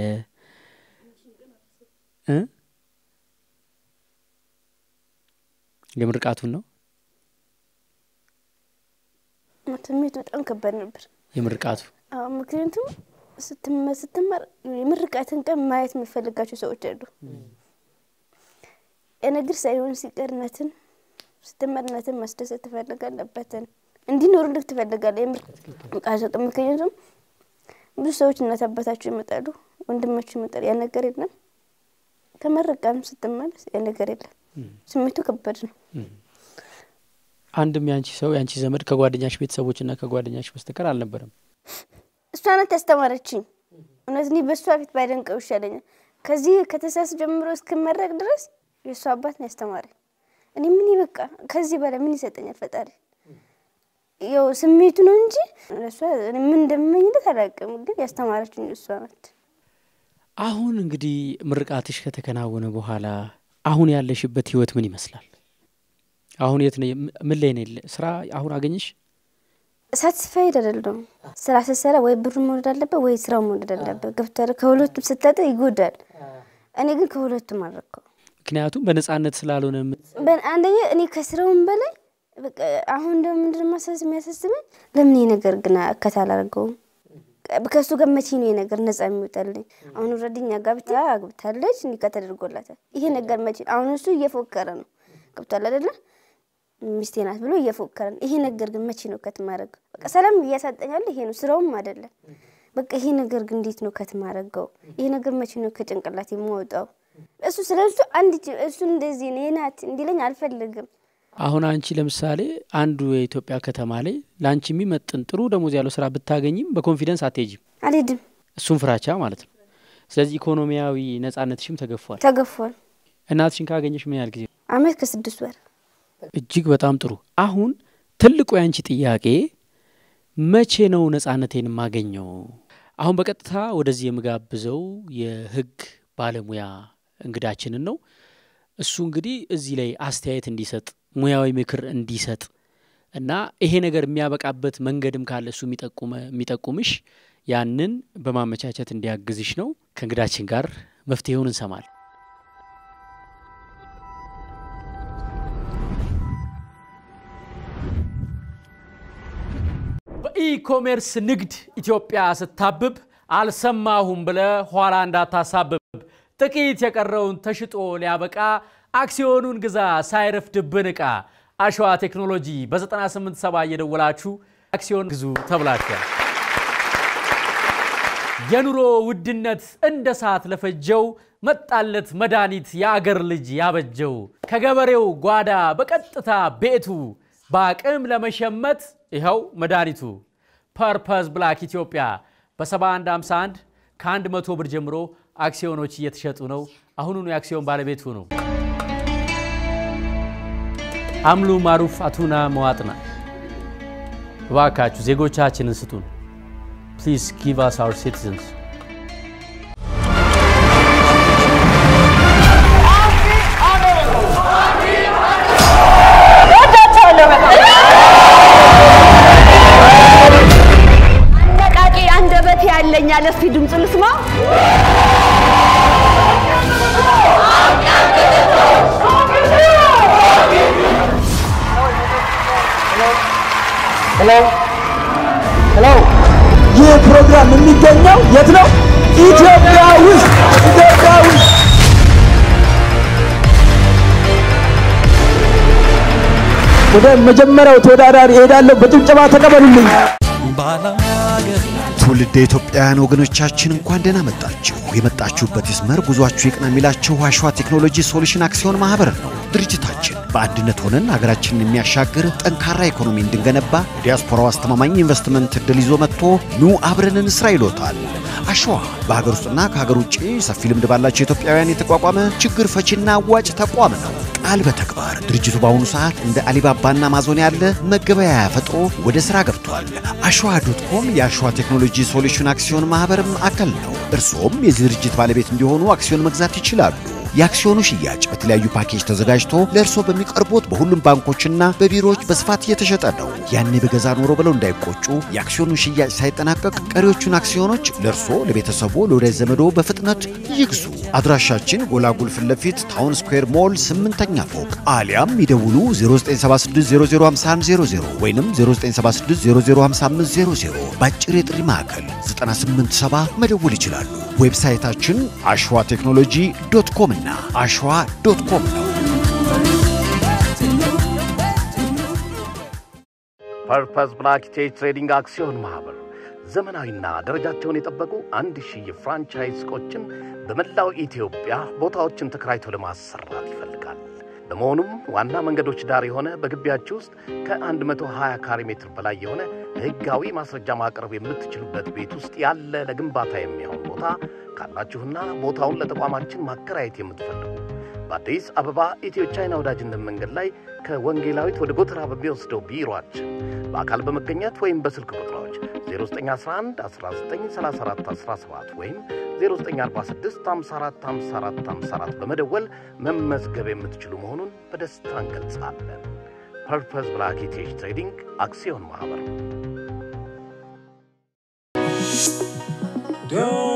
እ የምርቃቱን ነው ስሜቱ በጣም ከባድ ነበር። የምርቃቱ አዎ፣ ምክንያቱም ስትመ- ስትማር የምርቃትን ቀን ማየት የሚፈልጋቸው ሰዎች አሉ። የነግር ሳይሆን ሲቀርነትን ስትመርነትን ማስደሰት ትፈልጋለበትን እንዲኖሩልህ ትፈልጋለህ። የምርቃት ቀን ምክንያቱም ብዙ ሰዎች እናት አባታቸው ይመጣሉ፣ ወንድማቸው ይመጣሉ። ያ ነገር የለም። ከመረቃም ስትመለስ ያ ነገር የለም። ስሜቱ ከባድ ነው። አንድም ያንቺ ሰው ያንቺ ዘመድ ከጓደኛሽ ቤተሰቦችና ከጓደኛሽ በስተቀር አልነበረም። እሷ ናት ያስተማረችኝ። እውነት እኔ በእሷ ፊት ባይደንቀው ይሻለኛል። ከዚህ ከተሳስ ጀምሮ እስክመረቅ ድረስ የእሷ አባት ነው ያስተማረኝ። እኔ ምን በቃ ከዚህ በላይ ምን ይሰጠኛል ፈጣሪ? ያው ስሜቱ ነው እንጂ ለእሷ እኔ ምን እንደምመኝለት አላውቅም። ግን ያስተማረችኝ እሷ ናት። አሁን እንግዲህ ምርቃትሽ ከተከናወነ በኋላ አሁን ያለሽበት ህይወት ምን ይመስላል? አሁን የት ነው? ምን ላይ ነው? ስራ አሁን አገኘሽ? ሳትስፋይድ አይደለም። ስራ ስትሰራ ወይ ብሩ መውደድ አለበት ወይ ስራው መውደድ አለበት። ገብተህ ከሁለቱም ስታጠ ይጎዳል። እኔ ግን ከሁለቱም አልረካው። ምክንያቱም በነጻነት ስላልሆነ የም- በ- አንደኛ እኔ ከስራውም በላይ በቃ አሁን ደግሞ ምንድን ማሳስ የሚያሳስበኝ ለምን ይሄ ነገር ግን እከት አላደርገውም? ከእሱ ጋር መቼ ነው ይሄ ነገር ነጻ የሚወጣልኝ? አሁን ወረድኛ ጋብታ አግብታለች፣ እንዲህ ተደርጎላታል። ይሄ ነገር መቼ አሁን እሱ እየፎከረ ነው ገብቷል አይደለ? ሚስቴ ናት ብሎ እየፎከረ ነው። ይሄ ነገር ግን መቼ ነው ከትማረገው? በቃ ሰላም እያሳጠኛል። ይሄ ነው ስራውም አይደለም። በቃ ይሄ ነገር ግን እንዴት ነው ከትማረገው? ይሄ ነገር መቼ ነው ከጭንቅላት የማወጣው? እሱ ስለ እሱ አንድ ጅ- እሱ እንደዚህ ነው ናት እንዲለኝ አልፈልግም። አሁን አንቺ ለምሳሌ አንዱ የኢትዮጵያ ከተማ ላይ ለአንቺ የሚመጥን ጥሩ ደሞዝ ያለው ስራ ብታገኝም በኮንፊደንስ አትሄጂም። አልሄድም። እሱም ፍራቻ ማለት ነው። ስለዚህ ኢኮኖሚያዊ ነጻነትሽም ተገፏል። ተገፏል። እናትሽን ካገኘሽ ምን ያህል ጊዜ? አመት ከስድስት ወር እጅግ በጣም ጥሩ። አሁን ትልቁ የአንቺ ጥያቄ መቼ ነው ነጻነቴን የማገኘው? አሁን በቀጥታ ወደዚህ የምጋብዘው የህግ ባለሙያ እንግዳችንን ነው። እሱ እንግዲህ እዚህ ላይ አስተያየት እንዲሰጥ ሙያዊ ምክር እንዲሰጥ እና ይሄ ነገር የሚያበቃበት መንገድም ካለ እሱ የሚጠቁመ- የሚጠቁምሽ ያንን በማመቻቸት እንዲያግዝሽ ነው። ከእንግዳችን ጋር መፍትሄውን እንሰማል። በኢኮሜርስ ንግድ ኢትዮጵያ ስታብብ አልሰማሁም ብለ ኋላ እንዳታሳብብ። ጥቂት የቀረውን ተሽጦ ሊያበቃ አክሲዮኑን ግዛ ሳይረፍድብን ዕቃ። አሸዋ ቴክኖሎጂ በ987 እየደወላችሁ አክሲዮን ግዙ ተብላችኋል። የኑሮ ውድነት እንደ ሰዓት ለፈጀው መጣለት መድኃኒት የአገር ልጅ ያበጀው ከገበሬው ጓዳ በቀጥታ ቤቱ በአቅም ለመሸመት ይኸው መድኃኒቱ ፐርፐዝ ብላክ ኢትዮጵያ በ7151 ከ100 ብር ጀምሮ አክሲዮኖች እየተሸጡ ነው። አሁኑኑ የአክሲዮን ባለቤት ሁኑ። አምሉ ማሩፍ አቱና መዋጥና እባካችሁ ዜጎቻችንን ስጡን። Please give us our citizens. አነቃቂ አንደበት ያለኝ አለ። እስቲ ድምፅ ልስማ። ይህ ፕሮግራም የሚገኘው የት ነው? ኢትዮጵያ ውስጥ ኢትዮጵያ ውስጥ ወደ መጀመሪያው ተወዳዳሪ እሄዳለሁ። በጭብጨባ ተቀበሉልኝ። ትውልደ ኢትዮጵያውያን ወገኖቻችን እንኳን ደህና መጣችሁ። የመጣችሁበት ይስመር፣ ጉዟችሁ ይቅና የሚላችሁ አሸዋ ቴክኖሎጂ ሶሉሽን አክሲዮን ማህበር ነው። ድርጅታችን በአንድነት ሆነን ሀገራችንን የሚያሻግር ጠንካራ ኢኮኖሚ እንድንገነባ ዲያስፖራው አስተማማኝ ኢንቨስትመንት እድል ይዞ መጥቶ ኑ አብረን እንስራ ይሎታል። አሸዋ በሀገር ውስጥና ከሀገር ውጭ ሰፊ ልምድ ባላቸው ኢትዮጵያውያን የተቋቋመ ችግር ፈቺና አዋጭ ተቋም ነው። ቃል በተግባር ድርጅቱ በአሁኑ ሰዓት እንደ አሊባባና አማዞን ያለ መገበያያ ፈጥሮ ወደ ስራ ገብቷል። አሸዋ ዶት ኮም የአሸዋ ቴክኖሎጂ ሶሉሽን አክሲዮን ማህበርም አካል ነው። እርስዎም የዚህ ድርጅት ባለቤት እንዲሆኑ አክሲዮን መግዛት ይችላሉ። የአክሲዮኑ ሽያጭ በተለያዩ ፓኬጅ ተዘጋጅቶ ለእርስዎ በሚቀርቡት በሁሉም ባንኮችና በቢሮዎች በስፋት እየተሸጠ ነው። ያኔ በገዛ ኖሮ ብለው እንዳይቆጩ፣ የአክሲዮኑ ሽያጭ ሳይጠናቀቅ ቀሪዎቹን አክሲዮኖች ለእርስዎ፣ ለቤተሰቦ፣ ለወዳጅ ዘመዶ በፍጥነት ይግዙ። አድራሻችን ጎላጉል ፊት ለፊት ታውን ስኩዌር ሞል ስምንተኛ ፎቅ አሊያም ይደውሉ 0976005100 ወይም 0976005500 በአጭር የጥሪ ማዕከል 987 መደወል ይችላሉ። ዌብሳይታችን አሸዋ ቴክኖሎጂ ዶት ኮም እና አሸዋ ዶት ኮም ነው። ፐርፐዝ ብላክ ቼጅ ትሬዲንግ አክሲዮን ማህበር ዘመናዊና ደረጃቸውን የጠበቁ አንድ ሺህ የፍራንቻይዝ ሱቆችን በመላው ኢትዮጵያ ቦታዎችን ተከራይቶ ለማሰራት ይፈልጋል። በመሆኑም ዋና መንገዶች ዳር የሆነ በግቢያችሁ ውስጥ ከ120 ካሬ ሜትር በላይ የሆነ ሕጋዊ ማስረጃ ማቅረብ የምትችሉበት ቤት ውስጥ ያለ ለግንባታ የሚሆን ቦታ ካላችሁና ቦታውን ለተቋማችን ማከራየት የምትፈልጉ በአዲስ አበባ ኢትዮ ቻይና ወዳጅነት መንገድ ላይ ከወንጌላዊት ወደ ጎተራ በሚወስደው ቢሮአችን በአካል በመገኘት ወይም በስልክ ቁጥሮች 0911 1934 17 ወይም 0946 54 54 54 በመደወል መመዝገብ የምትችሉ መሆኑን በደስታ እንገልጻለን። ፐርፐዝ ብላክ ቴጅ ትሬዲንግ አክሲዮን ማኅበር Don't